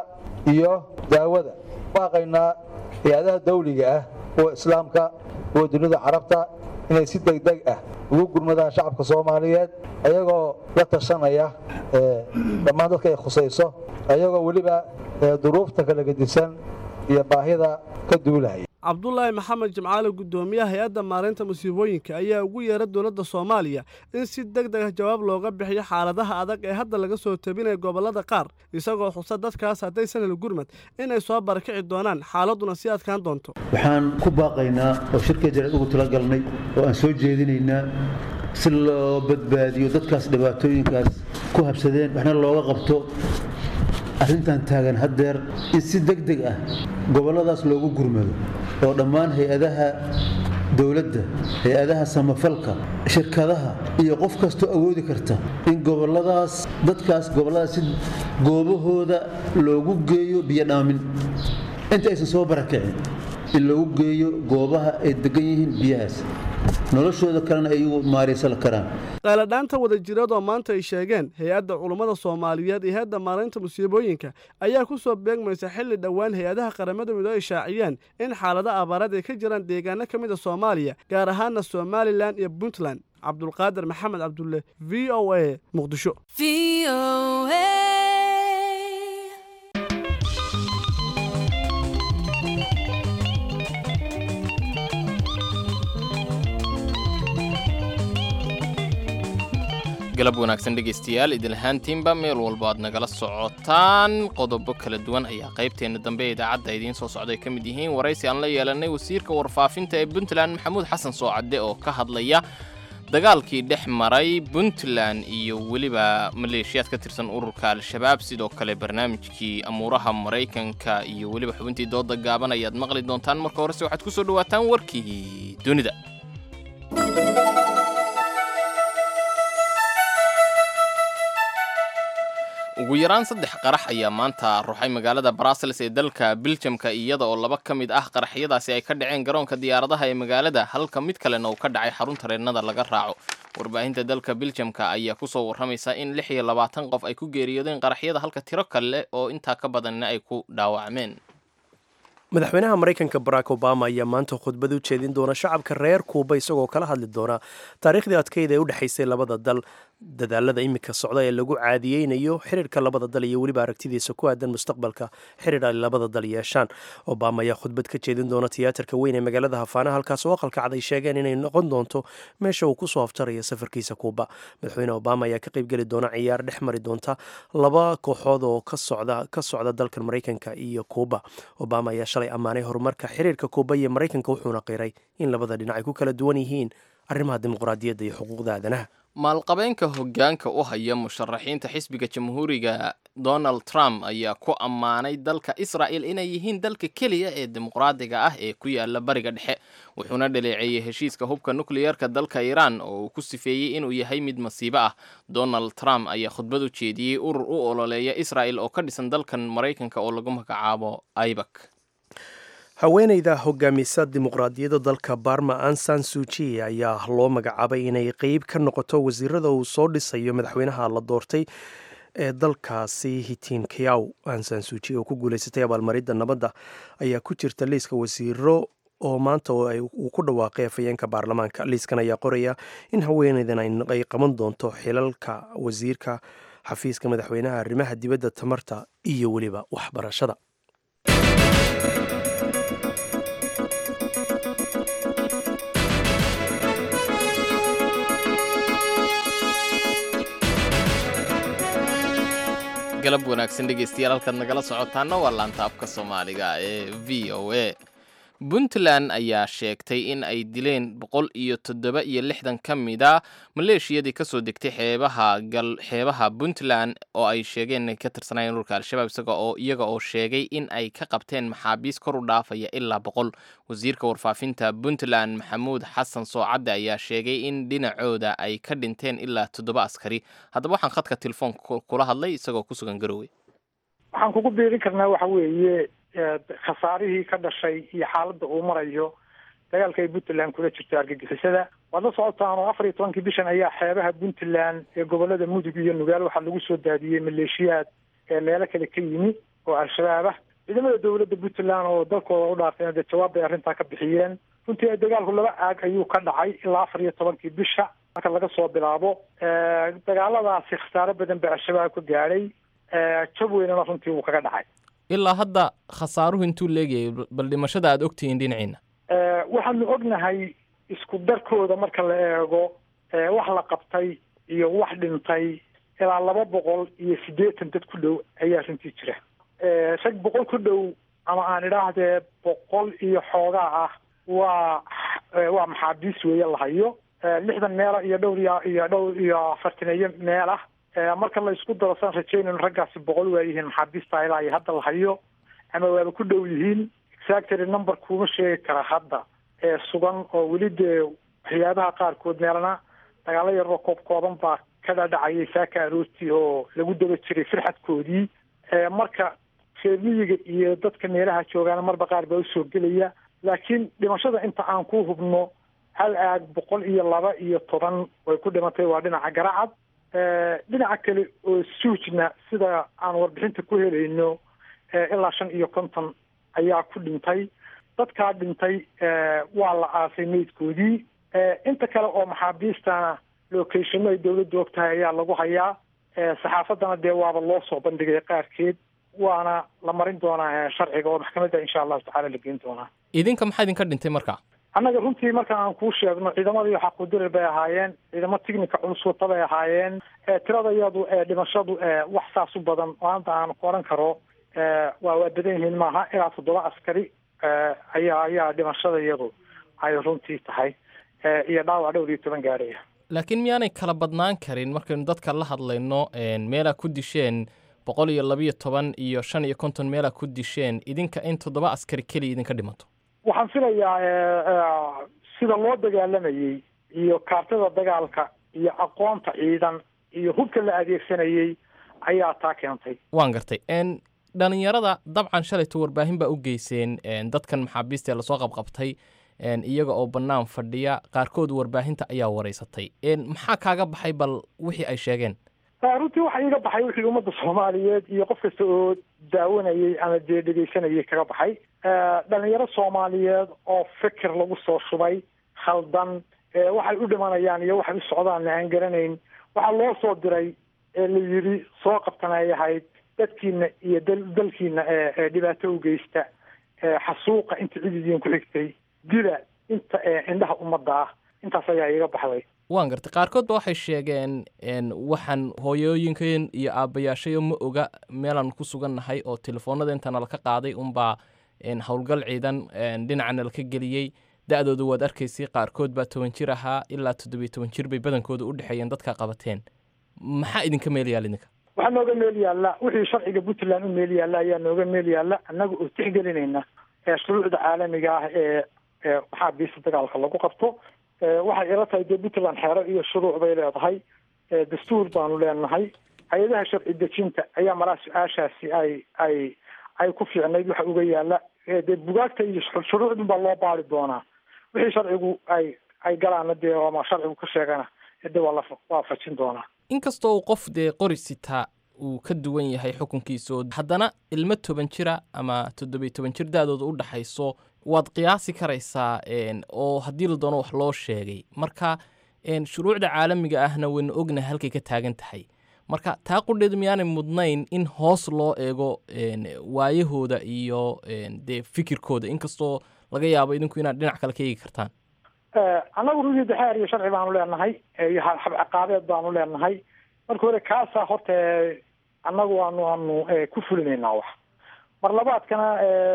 Speaker 11: iyo daawada baaqaynaa hay-adaha dawliga ah kuwa islaamka kuwa dunida carabta inay si degdeg ah ugu gurmadaan shacabka soomaaliyeed ayagoo la tashanaya dhammaan dadka ay khusayso ayagoo weliba duruufta kala gedisan iyo baahida ka duulaya
Speaker 9: cabdulaahi maxamed jimcaale guddoomiyaha hay-adda maareynta musiibooyinka ayaa ugu yeera dowladda soomaaliya in si deg deg ah jawaab looga bixiyo xaaladaha adag ee hadda laga soo tabinaya gobollada qaar isagoo xusa dadkaas haddaysan hel gurmad inay soo barakici doonaan xaaladduna sii adkaan doonto
Speaker 12: waxaan ku baaqaynaa oo shirka jareed ugu talagalnay oo aan soo jeedinaynaa si loo badbaadiyo dadkaas dhibaatooyinkaas ku habsadeen waxna looga qabto arrintan taagan haddeer in si deg deg ah gobolladaas loogu gurmado oo dhammaan hay-adaha dowladda hay-adaha samafalka shirkadaha iyo qof kastoo awoodi karta in gobolladaas dadkaas gobolladaas si goobahooda loogu geeyo biyo dhaamin inta aysan soo barakicin in loogu geeyo goobaha ay degan yihiin biyahaas noloshooda kalena ay iyagu maaraysan karaan
Speaker 9: qayladhaanta wadajireed oo maanta ay sheegeen hay-adda culummada soomaaliyeed iyo hay-adda maaraynta musiibooyinka ayaa ku soo beegmaysa xilli dhowaan hay-adaha qaramada midoobe ay shaaciyeen in xaalado abaarad ay ka jiraan deegaano ka mid a soomaaliya gaar ahaana somalilan iyo puntland cabdulqaadir maxamed cabdulle v o a muqdisho
Speaker 1: galab wanaagsan dhegaystayaal idilhaantiinba meel walba aad nagala socotaan qodobo kala duwan ayaa qaybteenna dambe ee idaacadda idiin soo socday ka mid yihiin waraysi aan la yeelanay wasiirka warfaafinta ee puntland maxamuud xasan soocadde oo ka hadlaya dagaalkii dhex maray puntland iyo weliba maleeshiyaad ka tirsan ururka al-shabaab sidoo kale barnaamijkii amuuraha maraykanka iyo weliba xubintii dooda gaaban ayaad maqli doontaan marka horese waxaad ku soo dhowaataan warkii dunida ugu yaraan saddex qarax ayaa maanta ruxay magaalada brussels ee dalka biljamka iyada oo laba ka mid ah qaraxyadaasi ay ka dhaceen garoonka diyaaradaha ee magaalada halka mid kalena uu ka dhacay xarun tareennada laga raaco warbaahinta dalka biljamka ayaa kusoo warramaysa in lix iyo labaatan qof ay ku geeriyoodeen qaraxyada halka tiro kale oo intaa ka badanna ay ku dhaawacmeen
Speaker 2: madaxweynaha maraykanka barack obama ayaa maanta khudbad u jeedin doona shacabka reer kuuba isagoo kala hadli doona taariikhdii adkayda ee u dhexaysay labada dal dadaalada iminka socda ee lagu caadiyeynayo xiriirka labada dal iyo weliba aragtidiisa ku aadan mustaqbalka xiriir ay labada dal yeeshaan obama ayaa khudbad ka jeedin doona tiyaatarka weyn ee magaalada hafaana halkaas oo aqalka cad ay sheegeen inay noqon doonto meesha uu kusoo aftarayo safarkiisa kuuba madaxweyne obama ayaa ka qaybgeli doona ciyaar dhex mari doonta laba kooxood oo ka socda dalkan maraykanka iyo kuuba obama ayaa shalay ammaanay horumarka xiriirka kuuba iyo maraykanka wuxuuna qiray in labada dhinac ay ku kala duwan yihiin arrimaha dimuqraadiyadda iyo xuquuqda aadanaha
Speaker 1: maalqabeenka hoggaanka u haya musharaxiinta xisbiga jamhuuriga donald trump ayaa ku ammaanay dalka israa'el inay yihiin dalka keliya ee dimuqraadiga ah ee ku yaala bariga dhexe wuxuuna dhaleeceeyey heshiiska hubka nukliyeerka dalka iiraan oo uu ku sifeeyey inuu yahay mid masiibo ah donald trump ayaa khudbad u jeediyey urur u ololeeya isra'el oo ka dhisan dalkan maraykanka oo lagu magacaabo ibak
Speaker 2: haweeneyda hogaamisa dimuqraadiyadda dalka barma ansan suuji ayaa loo magacaabay inay qeyb ka noqoto wasiirada uu soo dhisayo madaxweynaha la doortay ee dalkaasi hitiin kayaw ansan suuji oo ku guuleysatay abaalmaridda nabadda ayaa ku jirta liiska wasiiro oo maanta uu ku dhawaaqay afayeenka baarlamaanka liiskan ayaa qoraya in haweeneydan ay qaban doonto xilalka wasiirka xafiiska madaxweynaha arrimaha dibadda tamarta iyo weliba waxbarashada
Speaker 1: galab wanaagsan dhegeystayaal halkaad nagala socotaana waa laanta afka soomaaliga ee v o a puntland ayaa sheegtay in ay dileen boqol iyo toddoba iyo lixdan ka mida maleeshiyadii kasoo degtay xeebaha gal xeebaha puntland oo ay sheegeen inay ka tirsanayeen ururka al-shabaab isaga oo iyaga oo sheegay in ay ka qabteen maxaabiis kor u dhaafaya ilaa boqol wasiirka warfaafinta puntland maxamuud xasan soocadde ayaa sheegay in dhinacooda ay ka dhinteen ilaa toddoba askari haddaba waxaan khadka telefoonka kula hadlay isagoo ku sugan garowe
Speaker 4: waxaan kugu biirin karnaa waxa weeye khasaarihii ka dhashay iyo xaaladda uu marayo dagaalka ay puntland kula jirto argagixisada waad la socotaan oo afar iyo tobankii bishan ayaa xeebaha puntland ee gobolada mudug iyo nugaal waxaa lagu soo daadiyey maleeshiyaad ee meelo kale ka yimi oo al-shabaab ah ciidamada dowladda puntland oo dalkooda u dhaarteen dee jawaab bay arrintaa ka bixiyeen runtii dagaalku laba aag ayuu ka dhacay ilaa afar iyo tobankii bisha marka laga soo bilaabo dagaaladaasi khasaaro badan baa al-shabaab ka gaadhay jab weynana runtii wuu kaga dhacay
Speaker 1: ilaa hadda khasaaruhu intuu leegayay bal dhimashada aada ogtihiin dhinaciina
Speaker 4: waxaanu ognahay isku darkooda marka la eego wax la qabtay iyo wax dhintay ilaa laba boqol iyo siddeetan dad ku dhow ayaa runtii jira rag boqol ku dhow ama aan idhaahdee boqol iyo xoogaa ah waa waa maxaabiis weeye la hayo lixdan meela iyo dhowr iyo iyo dhowr iyo afartaneeyo meel ah marka la isku daro saan rajaynayno raggaasi boqol waa yihiin maxaabiista ilaa iyo hadda la hayo ama waaba ku dhow yihiin exactly number kuma sheegi kara hadda ee sugan oo weli dee waxyaabaha qaarkood meelana dagaalo yaroo koob kooban baa ka dhadhacayay saaka aroortii oo lagu daba jiray firxadkoodii marka reer miyiga iyo dadka meelaha joogaana marba qaar baa usoo gelaya laakiin dhimashada inta aan ku hubno hal aag boqol iyo laba iyo toban way ku dhimatay waa dhinaca garacad dhinaca kale oo suujna sida aan warbixinta ku helayno ilaa shan iyo konton ayaa ku dhintay dadkaa dhintay waa la aasay meydkoodii inta kale oo maxaabiistana locationno ay dawladdu og tahay ayaa lagu hayaa saxaafaddana dee waaba loo soo bandhigay qaarkeed waana la marin doonaa sharciga oo maxkamadda insha allahu tacala la geyn doonaa
Speaker 1: idinka maxaa idinka dhintay marka
Speaker 4: annaga runtii marka aan kuu sheegno ciidamadii xaquudirir bay ahaayeen ciidamo tignika culus wata bay ahaayeen tirada iyadu dhimashadu wax saas u badan oo hadda aan ku odhan karo waa waa badan yihiin maaha ilaa toddoba askari ayaa ayaa dhimashada iyadu ay runtii tahay iyo dhaawac dhowr iyo toban gaaraya
Speaker 1: laakiin miyaanay kala badnaan karin markaynu dadka la hadlayno meelaa ku disheen boqol iyo labiyo toban iyo shan iyo konton meelaa ku disheen idinka in toddoba askari keliya idinka dhimato
Speaker 4: waxaan filayaa sida loo dagaalamayey iyo kaartada dagaalka iyo aqoonta ciidan iyo hubka la adeegsanayey ayaa taa keentay
Speaker 1: waan gartay dhalinyarada dabcan shalayto warbaahin baa u geyseen dadkan maxaabiista ee lasoo qabqabtay iyaga oo bannaan fadhiya qaarkood warbaahinta ayaa wareysatay maxaa kaaga baxay bal wixii ay sheegeen
Speaker 4: runtii waxa iiga baxay wixii ummadda soomaaliyeed iyo qof kasta oo daawanayay ama dee dhegaysanayay kaga baxay dhalinyaro soomaaliyeed oo fikir lagu soo shubay khaldan waxay u dhimanayaan iyo waxay u socdaan aan garanayn waxaa loo soo diray ee la yidhi soo qabtan ay ahayd dadkiina iyo dalkiina ee dhibaato u geysta xasuuqa inta cididiin ku xigtay dila inta indhaha ummadda ah intaas ayaa iiga baxday
Speaker 1: waan gartay qaarkood ba waxay sheegeen waxaan hooyooyinkan iyo aabbayaashayo ma oga meelaan ku sugannahay oo telefoonada intaana laka qaaday unbaa howlgal ciidan dhinacana laka geliyey da-dooda waad arkaysay qaarkood baa toban jir ahaa ilaa toddobiyo toban jir bay badankooda u dhexeeyeen dadka qabateen maxaa idinka meel yaal idinka
Speaker 4: waxaa nooga meel yaalla wixii sharciga puntland u meel yaalla ayaa nooga meel yaalla annaga oo tixgelinayna shuruucda caalamiga ah ee maxaabiista dagaalka lagu qabto waxay ila tahay dee puntland xeero iyo shuruuc bay leedahay dastuur baanu leenahay hay-adaha sharci dejinta ayaa malaa su-aashaasi ay ay ay ku fiicnayd waxa uga yaalla dee bugaagta iyo shuruucdun baa loo baari doonaa wixii sharcigu ay ay galaana dee ama sharcigu ka sheegana de waa la waafajin doonaa
Speaker 1: inkastoo uu qof dee qori sitaa uu ka duwan yahay xukunkiisa oo haddana ilmo toban jira ama toddobiyo toban jir da-dooda u dhaxayso waad qiyaasi karaysaa oo haddii la doono wax loo sheegay marka shuruucda caalamiga ahna waynu ognahay halkay ka taagan tahay marka taa qudheedu miyaanay mudnayn in hoos loo eego waayahooda iyo dee fikirkooda inkastoo laga yaabo idinku inaad dhinac kale ka eegi kartaan
Speaker 4: annagu runtii dexeer iyo sharci baanu leenahay iyo habciqaabeed baanu leenahay marka hore kaasaa horta annagu aanu aanu ku fulinaynaa wax mar labaadkana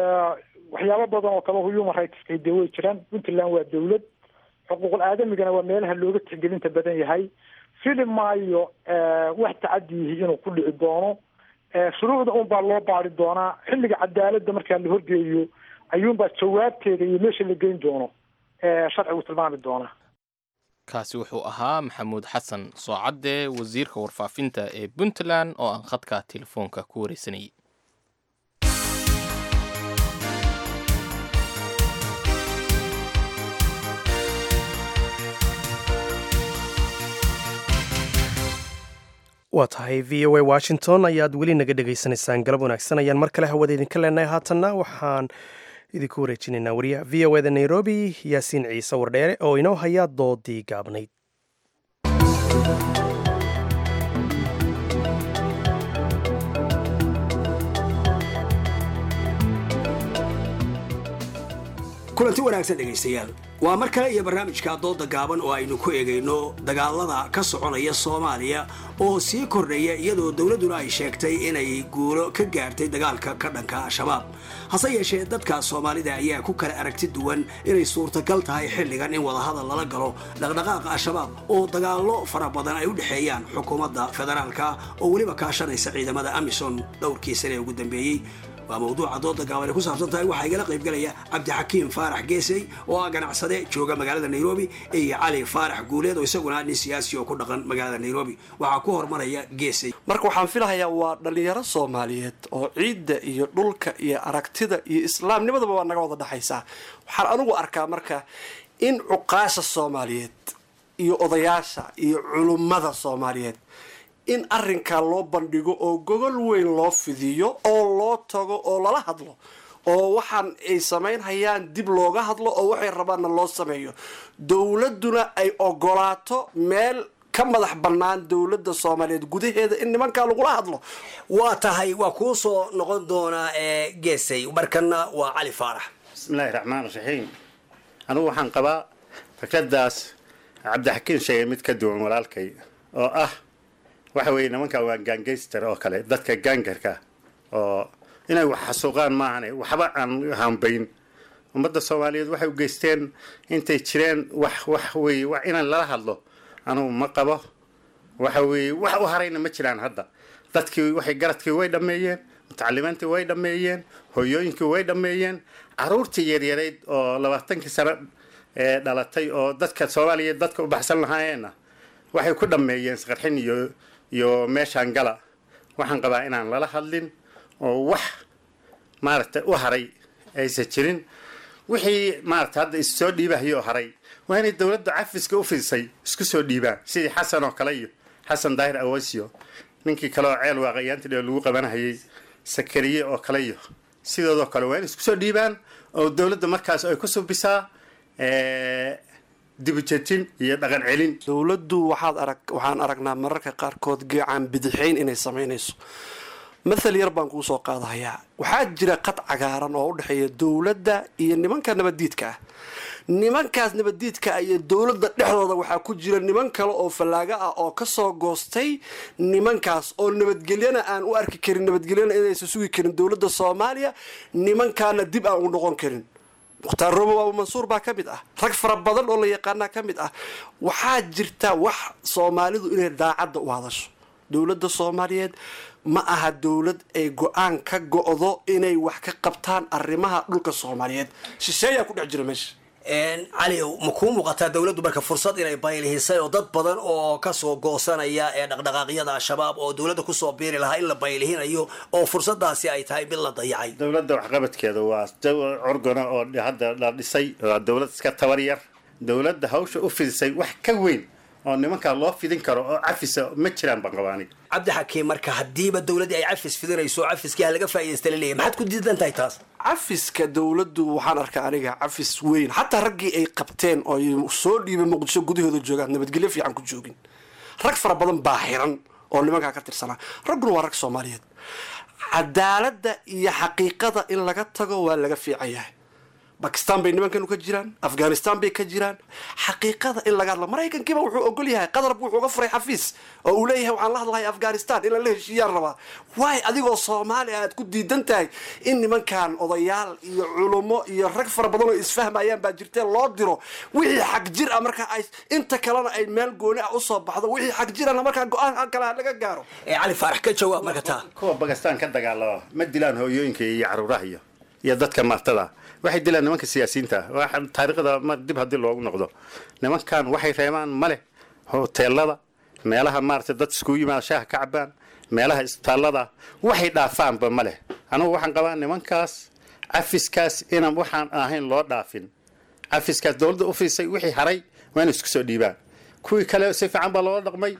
Speaker 4: waxyaabo badan oo kale human rightska dee way jiraan puntland waa dawlad xuquuqul aadamigana waa meelaha looga tixgelinta badan yahay fili maayo wax tacadiyihi inuu ku dhici doono shuruucda un baa loo baari doonaa xilliga cadaaladda markaa la horgeeyo ayuunbaa jawaabteeda iyo meesha la geyn doono sharcigu tilmaami doonaa
Speaker 1: kaasi wuxuu ahaa maxamuud xasan soocadde wasiirka warfaafinta ee puntland oo aan khadka telefoonka ku wareysanayay
Speaker 2: waa tahay v o a washington ayaad weli naga dhegaysanaysaan galab wanaagsan ayaan mar kale hawada idinka leenahay haatanna waxaan idinku wareejinaynaa wariyaha v o eda nairobi yaasiin ciise wardheere oo inoo haya doodii gaabnayd
Speaker 13: kulanti wanaagsan dhegaystayaal waa mar kale iyo barnaamijka dooda gaaban oo aynu ku eegayno dagaalada ka soconaya soomaaliya oo sii kordhaya iyadoo dowladduna ay sheegtay inay guulo ka gaartay dagaalka ka dhanka al-shabaab hase yeeshee dadka soomaalida ayaa ku kala aragti duwan inay suurtagal tahay xilligan in wadahadal lala galo dhaqdhaqaaqa al-shabaab oo dagaallo fara badan ay u dhexeeyaan xukuumadda federaalka oo weliba kaashanaysa ciidamada amisom dhowrkii sane ee ugu dambeeyey waa mawduuca dooda gaaban ay ku saabsan tahay waxaa igala qaybgalaya cabdixakiim faarax geesey oo ah ganacsade jooga magaalada nairobi iyo cali faarax guuleed oo isaguna nin siyaasi oo ku dhaqan magaalada nairobi waxaa ku hormaraya geesey
Speaker 14: marka waxaan filahayaa waa dhallinyaro soomaaliyeed oo ciidda iyo dhulka iyo aragtida iyo islaamnimadaba waa naga wada dhexaysaa waxaan anigu arkaa marka in cuqaasha soomaaliyeed iyo odayaasha iyo culummada soomaaliyeed in arrinkaa loo bandhigo oo gogol weyn loo fidiyo oo loo tago oo lala hadlo oo waxaan ay samaynhayaan dib looga hadlo oo waxay rabaanna loo sameeyo dowladduna ay ogolaato meel ka madax bannaan dowladda soomaaliyeed gudaheeda in nimankaa lagula hadlo
Speaker 13: waa tahay waa kuu soo noqon doonaa ee geesay markana waa cali faarax
Speaker 15: bismillahi raxmaan raxiim anigu waxaan qabaa fikradaas cabdixakiin sheegay mid ka duwan walaalkay oo ah waxa weeye nimanka waa gaangayster oo kale dadka gaangarka oo inay wax xasuuqaan maahane waxba aan hambayn ummadda soomaaliyeed waxay u geysteen intay jireen wax wax weeye wax inaan lala hadlo anugu ma qabo waxa weeye wax u harayna ma jiraan hadda dadkii waxay garadkii way dhammeeyeen mutacalimiintii way dhammeeyeen hooyooyinkii way dhammeeyeen caruurtii yaryarayd oo labaatankii sano ee dhalatay oo dadka soomaaliyeed dadka u baxsan lahaayeenna waxay ku dhammeeyeen isqarxin iyo iyo meeshaan gala waxaan qabaa inaan lala hadlin oo wax maaragtay u haray aysan jirin wixii maaragtay hadda issoo dhiibahayoo haray waa inay dowladda cafiska u fidisay isku soo dhiibaan sidii xasan oo kale iyo xasan daahir awasio ninkii kale oo ceel waaqayaantii dhe lagu qabanahayay sakariye oo kale iyo sidoodoo kale waa inay isku soo dhiibaan oo dowladda markaas ay ku subisaa dibujejin iyo dhaqan celin
Speaker 14: dowladdu waxaad arag waxaan aragnaa mararka qaarkood geecaan bidixayn inay samaynayso mathal yar baan kuu soo qaadahayaa waxaa jira qad cagaaran oo u dhexeeya dowladda iyo nimanka nabaddiidka ah nimankaas nabaddiidka ah iyo dowladda dhexdooda waxaa ku jira niman kale oo fallaago ah oo kasoo goostay nimankaas oo nabadgelyana aan u arki karin nabadgelyana inaysan sugi karin dowladda soomaaliya nimankaana dib aan u noqon karin mukhtaar roobo abu mansuur baa ka mid ah rag fara badan oo la yaqaanaa ka mid ah waxaa jirta wax soomaalidu inay daacadda u hadasho dowladda soomaaliyeed ma aha dowlad ay go-aan ka go-do inay wax ka qabtaan arrimaha dhulka soomaaliyeed shisheeyaa ku dhex jira meesha
Speaker 13: cali ma kuu muuqataa dowladdu marka fursad inay baylihisay oo dad badan oo kasoo goosanaya ee dhaqdhaqaaqyada al-shabaab oo dowladda kusoo biiri lahaa in la baylihinayo oo fursadaasi ay tahay mid la dayacay
Speaker 15: dowladda waxqabadkeeda waa curgana oo hadda la dhisay waa dowlad iska tabar yar dowladda hawsha u fidisay wax ka weyn oo nimankaa loo fidin karo oo cafisa ma jiraan baan qabaa aniga
Speaker 13: cabdixakiim marka haddiiba dowladdii ay cafis fidinayso cafiskii ha laga faa'iidaysta laleeyahy maxaad ku diidan tahay taas
Speaker 14: cafiska dowladdu waxaan arkaa aniga cafis weyn xataa raggii ay qabteen oo ay soo dhiibay muqdisho gudahooda joogaan nabadgelyo fiican ku joogin rag fara badan baa xiran oo nimankaa ka tirsanaa ragguna waa rag soomaaliyeed cadaaladda iyo xaqiiqada in laga tago waa laga fiican yahay bakistan bay nimankanu ka jiraan afghanistan bay ka jiraan xaqiiqada in laga hadla maraykankiiba wuxuu ogol yahay qadarbu wuxuu uga furay xafiis oo uu leeyahay waxaan la hadlahay afghanistan in lala heshiiyaan rabaa waay adigoo soomaali aad ku diidan tahay in nimankan odayaal iyo culummo iyo rag fara badan oo isfahmayaan baa jirtee loo diro wixii xag jir ah markaa ay inta kalena ay meel gooni ah usoo baxdo wixii xag jirana markaa go-aan kale laga gaaro
Speaker 13: cali faarax ka jawaab marka taa
Speaker 15: kuwa bakistan ka dagaalama ma dilaan hooyooyinka iyo caruuraha iyo iyo dadka martada waxay dilaan nimanka siyaasiyiinta taariikhda ma dib haddii loogu noqdo nimankan waxay reebaan male hoteelada meelaha maarata dad iskugu yimaada shaaha ka cabaan meelaha isbitaallada waxay dhaafaanba male anugu waxaan qabaa nimankaas cafiskaas inaan waxaan ahayn loo dhaafin cafiskaas dowladda u fiisay wixii haray waa inay isku soo dhiibaan kuwii kale si fiican baa loola dhaqmay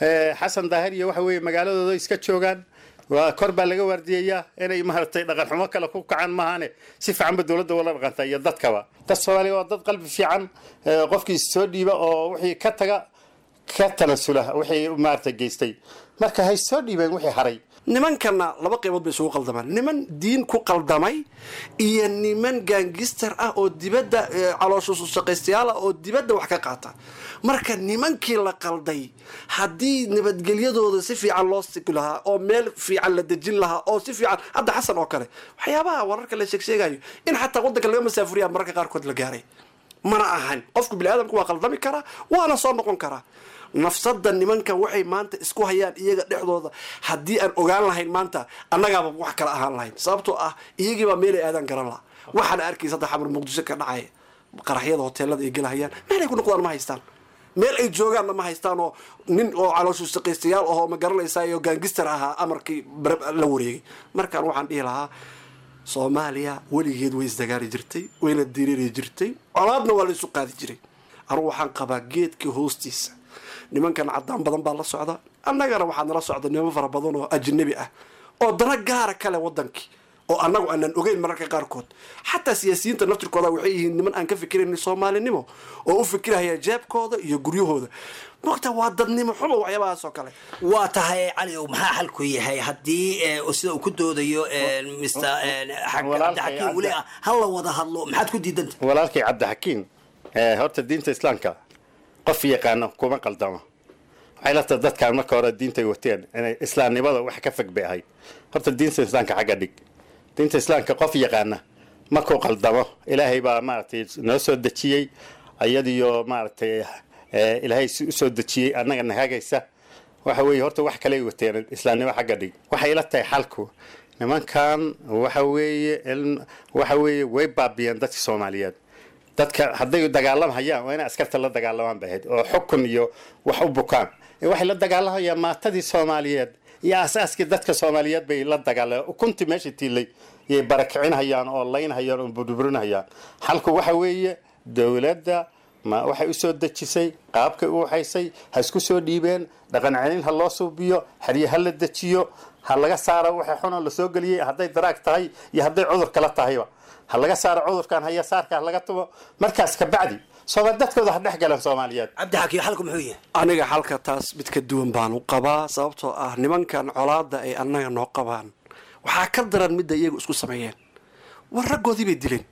Speaker 15: xasan daahir iyo waxa weeye magaaladooda iska joogaan waa kor baa laga waardiyayaa inay maaragtay dhaqan xumo kale ku kacaan maahane si fiicanba dowladda wala dhaqanta iyo dadkaba dad soomaaliya waa dad qalbi fiican qofkii soo dhiiba oo wixii ka taga ka tanasula wixii maaragtay geystay marka hay soo dhiibeen wixii haray
Speaker 14: nimankana laba qaybood bay isugu qaldamaan niman diin ku qaldamay iyo niman gaangister ah oo dibadda calooshushaqaystayaal ah oo dibadda wax ka qaata marka nimankii la qalday haddii nabadgelyadooda si fiican loo sigi lahaa oo meel fiican la dejin lahaa oo si fiican hadda xasan oo kale waxyaabaha wararka la sheegsheegayo in xataa waddanka laga masaafuriya mararka qaarkood la gaaray mana ahan qofku biniaadamku waa qaldami karaa waana soo noqon karaa nafsada nimankan waxay maanta isku hayaan iyaga dhexdooda haddii aan ogaan lahayn maanta annagaaba wax kala ahaan lahayn sababtoo ah iyagiibaa meelay aadaan garan laha waxaana arkaysa hadda xamar muqdisho ka dhacaya qaraxyada hoteelada ay gelahayaan meelay ku noqdaan ma haystaan meel ay joogaanna ma haystaan oo nin oo calooshu shaqaystayaal ahoo ma garanaysaa iyo gaangister ahaa amarkii la wareegay markaan waxaan dhihi lahaa soomaaliya weligeed way isdagaali jirtay wayna diriiri jirtay colaadna waa la isu qaadi jiray anugu waxaan qabaa geedkii hoostiisa nimankan cadaan badan baa la socda annagana waxaa nala socda niman fara badan oo ajnabi ah oo dana gaara kale wadankii oo annagu aanan ogeyn mararka qaarkood xataa siyaasiyiinta naftirkooda waxay yihiin niman aan ka fikirayn soomaalinimo oo u fikiraya jeebkooda iyo guryahooda mogta waa dadnimo xumo waxyaabahaas oo kale
Speaker 13: waa tahay cali ow maxaa xalku yahay haddii sida uu ku doodayo mr cabdixakiim weli ah ha la wada hadlo maxaad ku diidanta
Speaker 15: walaalkay cabdixakiim horta diinta islaamka qof yaqaano kuma qaldamo waxay la tahay dadkaan marka hore diintay wateen inay islaamnimada wax ka fog bay ahayd horta diinta islaamka xagga dhig diinta islaamka qof yaqaana markuu qaldamo ilaahay baa maaragtay noo soo dejiyey iyadiyo maaragtay ilaahay usoo dejiyey annaga nahagaysa waxa weeye horta wax kaley wateen islaamnimo xagga dhig waxay la tahay xalku nimankan waxa weeye waxa weeye way baabiyeen dadka soomaaliyeed dadka hadday dagaalamhayaan waa inay askarta la dagaalamaan bay ahayd oo xukun iyo wax u bukaan waxay la dagaalamhayaan maatadii soomaaliyeed iyo aasaaskii dadka soomaaliyeed bay la dagaalayan ukuntii meesha tiilay yay barakicinhayaan oo laynhayaan oo burburinhayaan xalku waxa weeye dowladda ma waxay usoo dejisay qaabkay u waxaysay ha isku soo dhiibeen dhaqan celin ha loo suubiyo xerye ha la dejiyo ha laga saaro waxa xunoo lasoo geliyey hadday daraag tahay iyo hadday cudur kala tahayba ha laga saaro cudurkan haya saarka ha laga tumo markaas kabacdi soomaa dadkooda ha dhex galeen soomaaliyeed
Speaker 13: cabdixakiim xalku muxuu yahay
Speaker 14: aniga xalka taas mid ka duwan baan u qabaa sababtoo ah nimankan colaada ay annaga noo qabaan waxaa ka daran midda iyagu isku sameeyeen war raggoodii bay dileen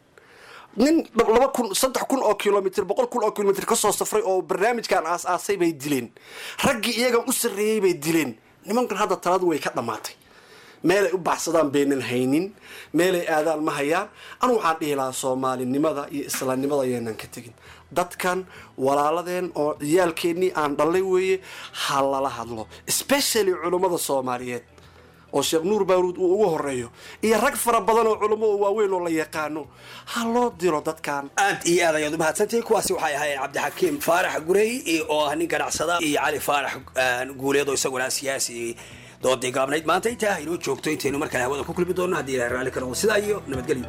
Speaker 14: nin laba kun saddex kun oo kilomitr boqol kun oo kilomitr kasoo safray oo barnaamijkan aas-aasay bay dileen raggii iyaga u sarreeyey bay dileen nimankan hadda taladu way ka dhammaatay meelay u baxsadaan baynan haynin meelay aadaan ma hayaan anu waxaan dhihi lahaa soomaalinimada iyo islaamnimada ayaynan ka tegin dadkan walaaladeen oo ciyaalkeennii aan dhallay weeye ha lala hadlo especially culummada soomaaliyeed oo sheekh nuur baaruud uu ugu horeeyo iyo rag fara badan oo culummo oo waaweyn oo la yaqaano ha loo diro dadkan
Speaker 13: aad iyo aad ayaad u mahadsantahay kuwaasi waxay ahaayeen cabdixakiim faarax gurey oo ah nin ganacsada iyo cali faarax guuleed oo isaguna siyaasi doodii gaabnayd maanta intaa haynoo joogto intaynu markale hawada ku kulmi doonno haddii ilahay raalli ka noqdo sidaa iyo nabadgelyo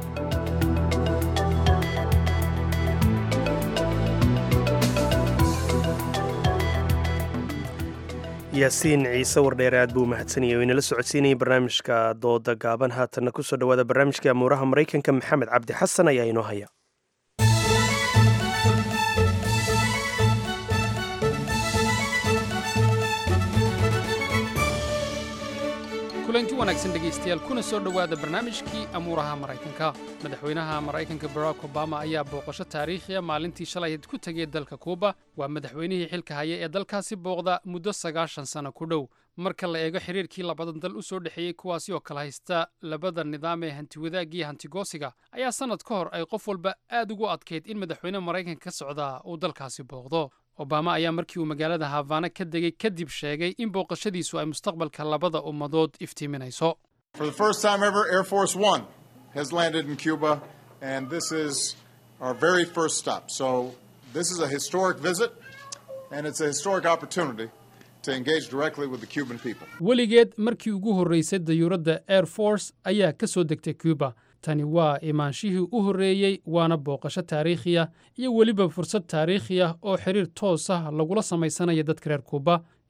Speaker 2: yaasiin ciise wardheere aad buu mahadsanayay oo inala socodsiinayay barnaamijka dooda gaaban haatanna ku soo dhowaada barnaamijka amuuraha maraykanka maxamed cabdi xasan ayaa inoo haya
Speaker 8: kulanti wanaagsan dhegaystayaal kuna soo dhowaada barnaamijkii amuuraha maraykanka madaxweynaha maraykanka barack obama ayaa booqasho taariikhiya maalintii shalayd ku tegay dalka kuuba waa madaxweynihii xilka haya ee dalkaasi booqda muddo sagaashan sano ku dhow marka la eego xiriirkii labadan dal u soo dhexeeyey kuwaasi oo kala haysta labada nidaam ee hantiwadaagiyo hantigoosiga ayaa sannad ka hor ay qof walba aad ugu adkayd in madaxweyne maraykanka ka socdaa uu dalkaasi booqdo obama ayaa markii uu magaalada havana ka degay kadib sheegay in booqashadiisu ay mustaqbalka labada ummadood iftiiminayso
Speaker 16: For the first time ever, Air Force One has landed in Cuba, and this is our very first stop. So, this is a historic visit, and it's a historic opportunity to engage directly with the Cuban people.
Speaker 8: weligeed markii ugu horraysay dayuuradda air force ayaa ka soo degtay cuba tani waa imaanshihii u horreeyey waana booqasho taariikhiya iyo weliba fursad taariikhi ah oo xiriir toos ah lagula samaysanaya dadka reer kuuba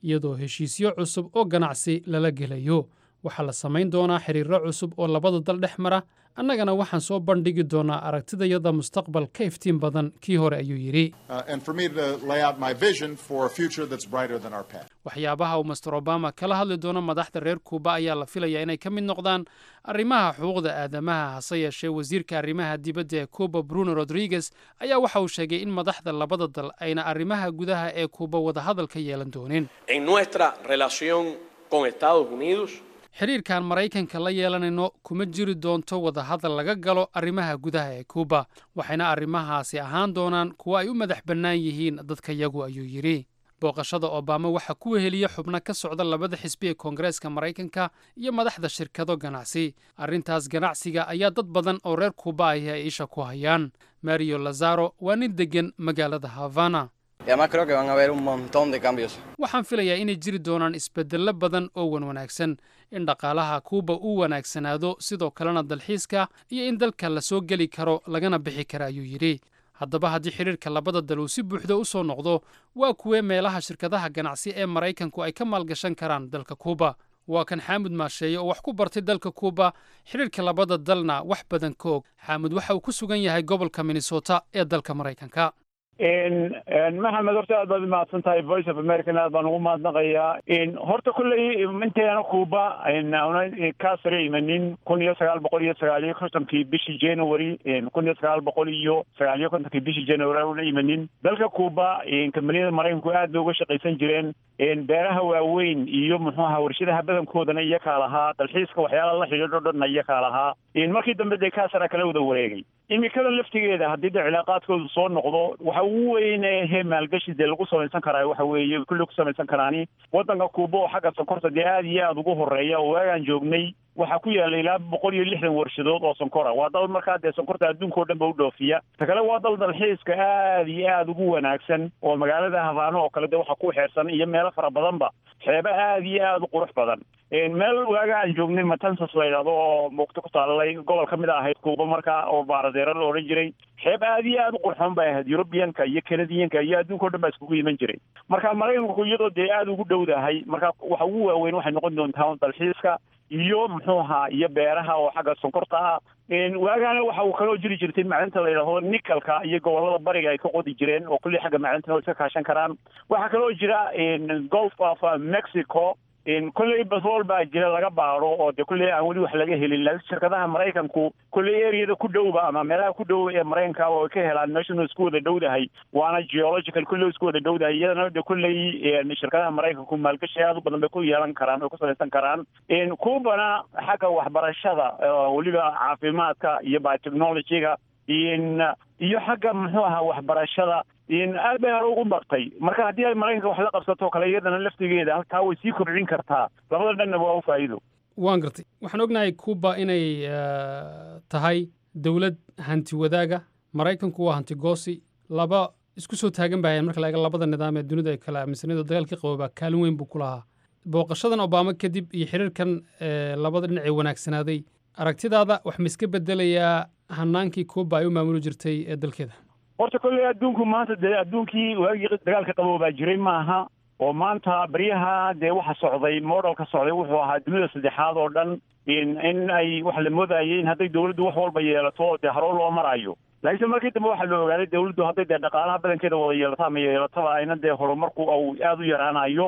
Speaker 8: iyadoo heshiisyo cusub oo ganacsi lala gelayo waxaa la samayn doonaa xiriirro cusub oo labada dal dhex mara annagana waxaan soo bandhigi doonaa aragtidayada mustaqbal ka iftiin badan kii hore ayuu yidhi
Speaker 16: uh, and for me to lay out my vision for a future that's brighter than our past.
Speaker 8: waxyaabaha uu master obama kala hadli doono madaxda reer kuuba ayaa la filayaa inay ka mid noqdaan arrimaha xuquuqda aadamaha hase yeeshee wasiirka arrimaha dibadda ee kuuba bruno rodriguez ayaa waxa uu sheegay in madaxda labada dal ayna arrimaha gudaha ee kuuba wadahadal ka yeelan doonin
Speaker 17: En nuestra relación con Estados Unidos,
Speaker 8: xiriirkan maraykanka la yeelanayno kuma jiri doonto wadahadal laga galo arrimaha gudaha ee kuuba waxayna arrimahaasi ahaan doonaan kuwo ay u madax bannaan yihiin dadka yagu ayuu yidhi booqashada obama waxaa ku weheliya xubno ka socda labada xisbi ee koongareeska maraykanka iyo madaxda shirkado ganacsi arrintaas ganacsiga ayaa dad badan oo reer kuuba ahi ay isha ku hayaan mario lazaro waa nin deggan magaalada havana
Speaker 18: Y además creo que van a haber un montón de cambios.
Speaker 8: waxaan filayaa inay jiri doonaan isbeddello badan oo wan wanaagsan in dhaqaalaha kuuba uu wanaagsanaado sidoo kalena dalxiiska iyo in dalka la soo geli karo lagana bixi kara ayuu yidhi haddaba haddii xidhiirka labada dal uu si buuxda u soo noqdo waa kuwee meelaha shirkadaha ganacsi ee maraykanku ay ka maalgashan karaan dalka kuuba waa kan xaamud maasheeye oo wax ku bartay dalka kuuba xidhiirka labada dalna wax badan ka og xaamud waxa uu ku sugan yahay gobolka minnesota ee dalka maraykanka
Speaker 19: maxamed horta aad baad umahadsan tahay voice of american aad baan ugu mahadnaqayaa horta kolley inteena kuuba kaa sare imanin kun iyo sagaal boqol iyo sagaal iyo kontonkii bishii january kun iyo sagaal boqol iyo sagaal iyo kontonkii bishii january una imanin dalka kuuba kambaniyada maraykanku aad bay uga shaqaysan jireen beeraha waaweyn iyo muxuu ahaa warshadaha badankoodana iyakaa lahaa dalxiiska waxyaala la xidhiidho dhanna iyakaa lahaa markii dambe dee kaasara kala wada wareegay imikada laftigeeda haddii de cilaaqaadkoodu soo noqdo waxa ugu weyn he maalgashi dee lagu samaysan karaa waxa weeye kulli ku samaysan karaani waddanka kuuba oo xagga sonkorta dee aad iyo aada ugu horeeya oo waagaan joognay waxaa ku yaalla ilaa boqol iyo lixdan warshadood oo sonkora waa dal markaa dee sonkorta adduunka oo dhan ba u dhoofiya ta kale waa dal dalxiiska aad iyo aada ugu wanaagsan oo magaalada habaano oo kale dee waxa ku xeersan iyo meelo fara badanba xeebo aad iyo aada u qurux badan meel waaga aan joognay matansas la yidhahdo oo muugto ku taallay gobol ka mid a ahayd kuuba markaa oo baaradeero la odhan jiray xeeb aad iyo aada u qurxoon bay ahayd yurubiyanka iyo kanadiyanka iyo adduunka o dhan baa iskugu iman jiray marka maraykanku iyadoo dee aada ugu dhowdahay marka waxa ugu waaweyn waxay noqon doontaa dalxiiska iyo muxuu ahaa iyo beeraha oo xagga sonkorta ah waagaana waxa uu kaloo jiri jirtay macdinta la yidhahdo nikalka iyo gobolada bariga ay ka qodi jireen oo kulli xagga macdintana iska kaashan karaan waxaa kaloo jira golf of mexico kolley batrool baa jira laga baaro oo de kolley aan weli wax laga helin laakiin shirkadaha maraykanku kolley areada ku dhowba ama meelaha ku dhow ee maraykanka way ka helaan meeshanu isku wada dhowdahay waana geological kolley isku wada dhowdahay iyadana de kolley shirkadaha maraykanku maalgashi aad u badan bay ku yeelan karaan way ku salaysan karaan kuubana xagga waxbarashada weliba caafimaadka iyo biotechnologyga iyo xagga muxuu ahaa waxbarashada aad bay hore ugu bartay marka haddii ay maraykanka wax la qabsato kale iyadana laftigeeda halkaa way sii kobcin kartaa labada dhanna waa u faa'iido
Speaker 8: waan gartay waxaan ognahay kuuba inay tahay dowlad hanti wadaaga maraykanku waa hanti goosi laba isku soo taagan bahayan marka la eega labada nidaam ee dunida ay kala aaminsanida dagaalkii qaboobaa kaalin weyn buu ku lahaa booqashadan obama kadib iyo xiriirkan labada dhinac ee wanaagsanaaday aragtidaada wax ma iska bedelayaa hanaankii kuuba ay u maamuli jirtay ee dalkeeda
Speaker 19: horta kolley adduunku maanta dee adduunkii waagii dagaalka qaboobaa jiray maaha oo maanta baryaha dee waxa socday modelka socday wuxuu ahaa dunida saddexaad oo dhan in ay waxa la moodayay in hadday dawladdu wax walba yeelato dee harow loo marayo laakiinse markii dambe waxaa la ogaaday dawladdu hadday dee dhaqaalaha badankeeda wada yeelato ama yeelataba ayna dee horumarku au aada u yaraanayo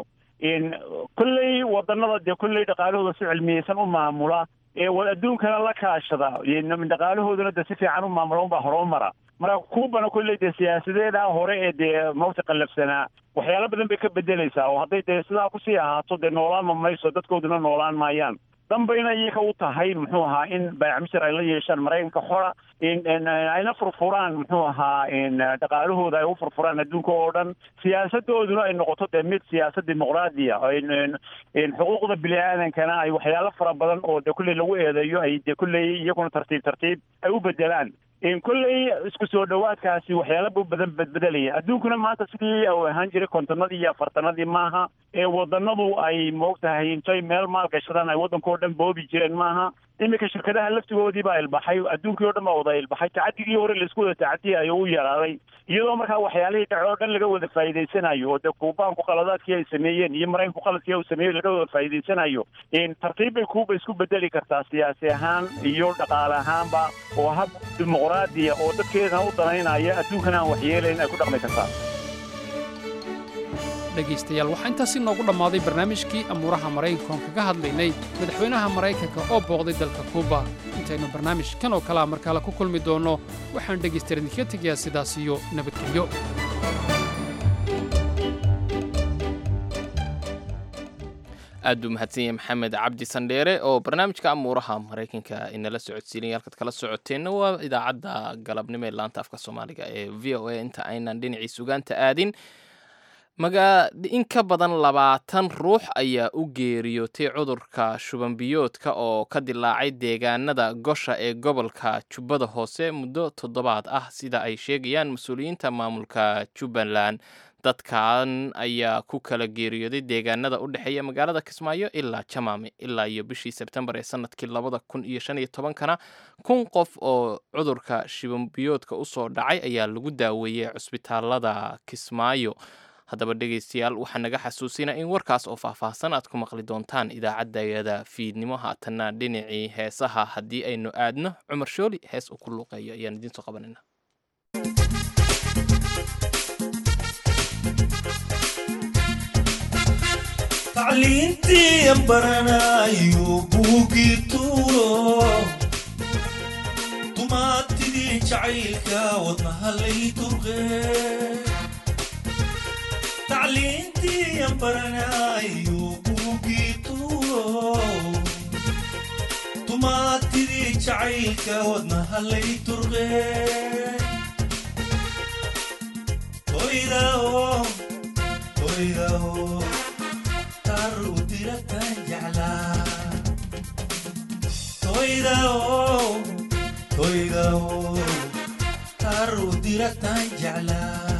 Speaker 19: kolley wadanada dee kolley dhaqaalahooda si cilmiyeysan u maamula ee adduunkana la kaashada dhaqaalahoodana dee si fiican u maamula unbaa horoo mara marka kuubana kolley dee siyaasadeeda hore ee dee mawta qallafsanaa waxyaalo badan bay ka bedelaysaa oo hadday dee sidaa kusii ahaato dee noolaan ma mayso dadkooduna noolaan maayaan danbayna iyaga u tahay muxuu ahaa in baayacmishar ay la yeeshaan maraykanka xora ayna furfuraan muxuu ahaa dhaqaalahooda ay u furfuraan adduunka oo dhan siyaasadooduna ay noqoto dee mid siyaasad dimuqraadiya xuquuqda bini aadankana ay waxyaalo fara badan oo dee kulley lagu eedeeyo ay dee kulley iyaguna tartiib tartiib ay u bedelaan kolley isku soo dhowaadkaasi waxyaala bu badan bedbedelaya adduunkuna maanta sidii u ahaan jiray kontonadii iyo afartanadii maaha ee wadanadu ay moogtahay intay meel maal gashadaan ay waddankao dhan boobi jireen maaha iminka shirkadaha laftigoodii baa ilbaxay adduunkii o dhan baa wada ilbaxay tacadigii hore laisku wada tacadiyay ayuu u yaraaday iyadoo markaa waxyaalihii dhace oo dhan laga wada faa'iidaysanayo oo dee kuubaanku qaladaadkii ay sameeyeen iyo maraykanku qaladkii uu sameeyey laga wada faa'iidaysanayo tartiib bay kuuba isku bedeli kartaa siyaasi ahaan iyo dhaqaale ahaanba oo hab dimuqraadiya oo dadkeedana u danaynaya adduunkana aan waxyeelayn ay ku dhaqmi kartaa
Speaker 8: dhegaystayaal waxaa intaasi noogu dhammaaday barnaamijkii amuuraha maraykanka oon kaga hadlaynay madaxweynaha maraykanka oo booqday dalka kuuba intaynu barnaamij kan oo kalea mar kale ku kulmi doonno waxaan dhegaystayaal idinkaga tegayaa sidaas iyo nabadgelyo
Speaker 1: aad buu mahadsan yahay maxamed cabdi sandheere oo barnaamijka amuuraha maraykanka inala socodsiinaya halkaad kala socoteenna waa idaacadda galabnimo ee laanta afka soomaaliga ee v o a inta aynan dhinacii sugaanta aadin maga in ka badan labaatan ruux ayaa u geeriyootay cudurka shubanbiyoodka oo ka dilaacay deegaanada gosha ee gobolka jubbada hoose muddo toddobaad ah sida ay sheegayaan mas-uuliyiinta maamulka jubbaland dadkan ayaa ku kala geeriyooday deegaanada u dhexeeya magaalada kismaayo ilaa jamaame ilaa iyo bishii sebtembar ee sanadkii labada kun iyo shan iyo tobankana kun qof oo cudurka shubanbiyoodka usoo dhacay ayaa lagu daaweeyey cusbitaalada kismaayo haddaba dhegaystayaal waxaa naga xasuusinaa in warkaas oo faahfaahsan aad ku maqli doontaan idaacaddayada fiidnimo haatanna dhinacii heesaha haddii aynu aadno cumar shooli hees uu ku luuqeeyo ayaan idiin soo qabanayna
Speaker 20: tacliintii baranayo buugii tuuro dumaatidii jacaylka wadnahalay durqe tacliintii baranayo buugii tuuro dumaatidii jacaylka wadnahalay durqe toydao toydao tarudirataan jeclaa toydao toydao tarudirataan jeclaa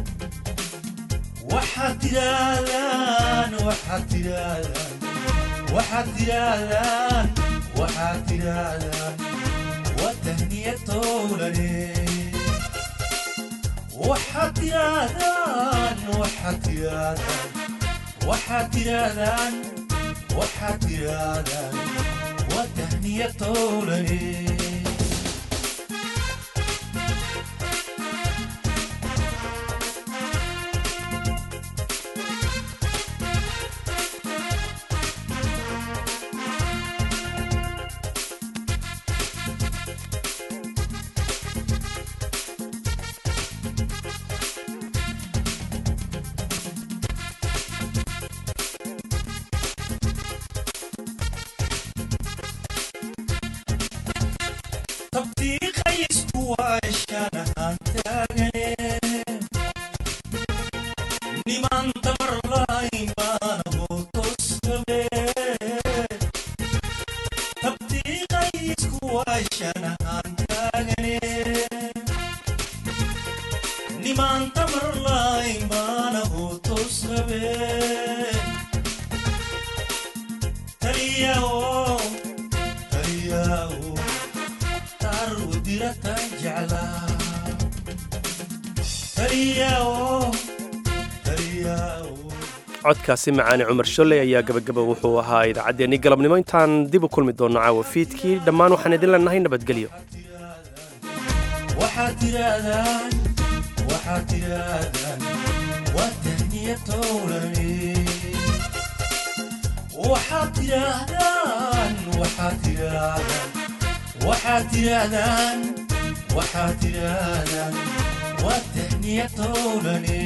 Speaker 20: waxaad tidhaahdaan waxaad tidhaahdaan waxaad tidhaahdaan waxaad tidhaahdaan waa tahniya towlane waxaad tidhaahdaan waxaad tidhaahdaan waxaad tidhaahdaan waxaad tidhaahdaan waa tahniya towlane tabtiiqaysku waashaan ahaan taagane niman tamarlayn baana hootoskabe tabtiiqaysku waashaan ahaan taagane niman tamarlayn baana hootoskabe taliyao taliyao tarudirataan jeclaa taliyao taliyao
Speaker 2: codkaasi macaane cumar sholley ayaa gabagaba wuxuu ahaa idaacaddeenii galabnimo intaan dib u kulmi doonno caawa fiidkii dhammaan waxaan idin leenahay nabadgelyo
Speaker 20: waxaad tidhaahdaan waxaad tidhaahdaan waa tahniya towlane waxaad tidhaahdaan waxaad tidhaahdaan waxaad tidhaahdaan waxaad tidhaahdaan waa tahniya towlane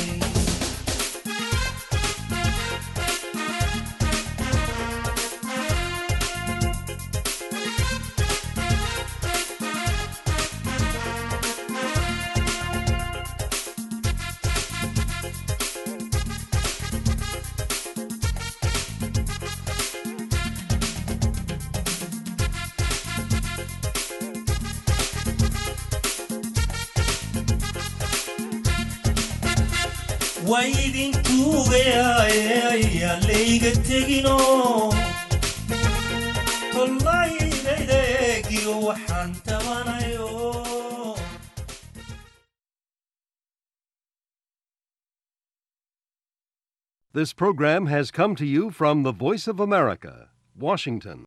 Speaker 20: waa idin tuugayaaye ayaa layga tegino tollayda waxaan tabanayo
Speaker 21: This program has come to you from the Voice of America, Washington.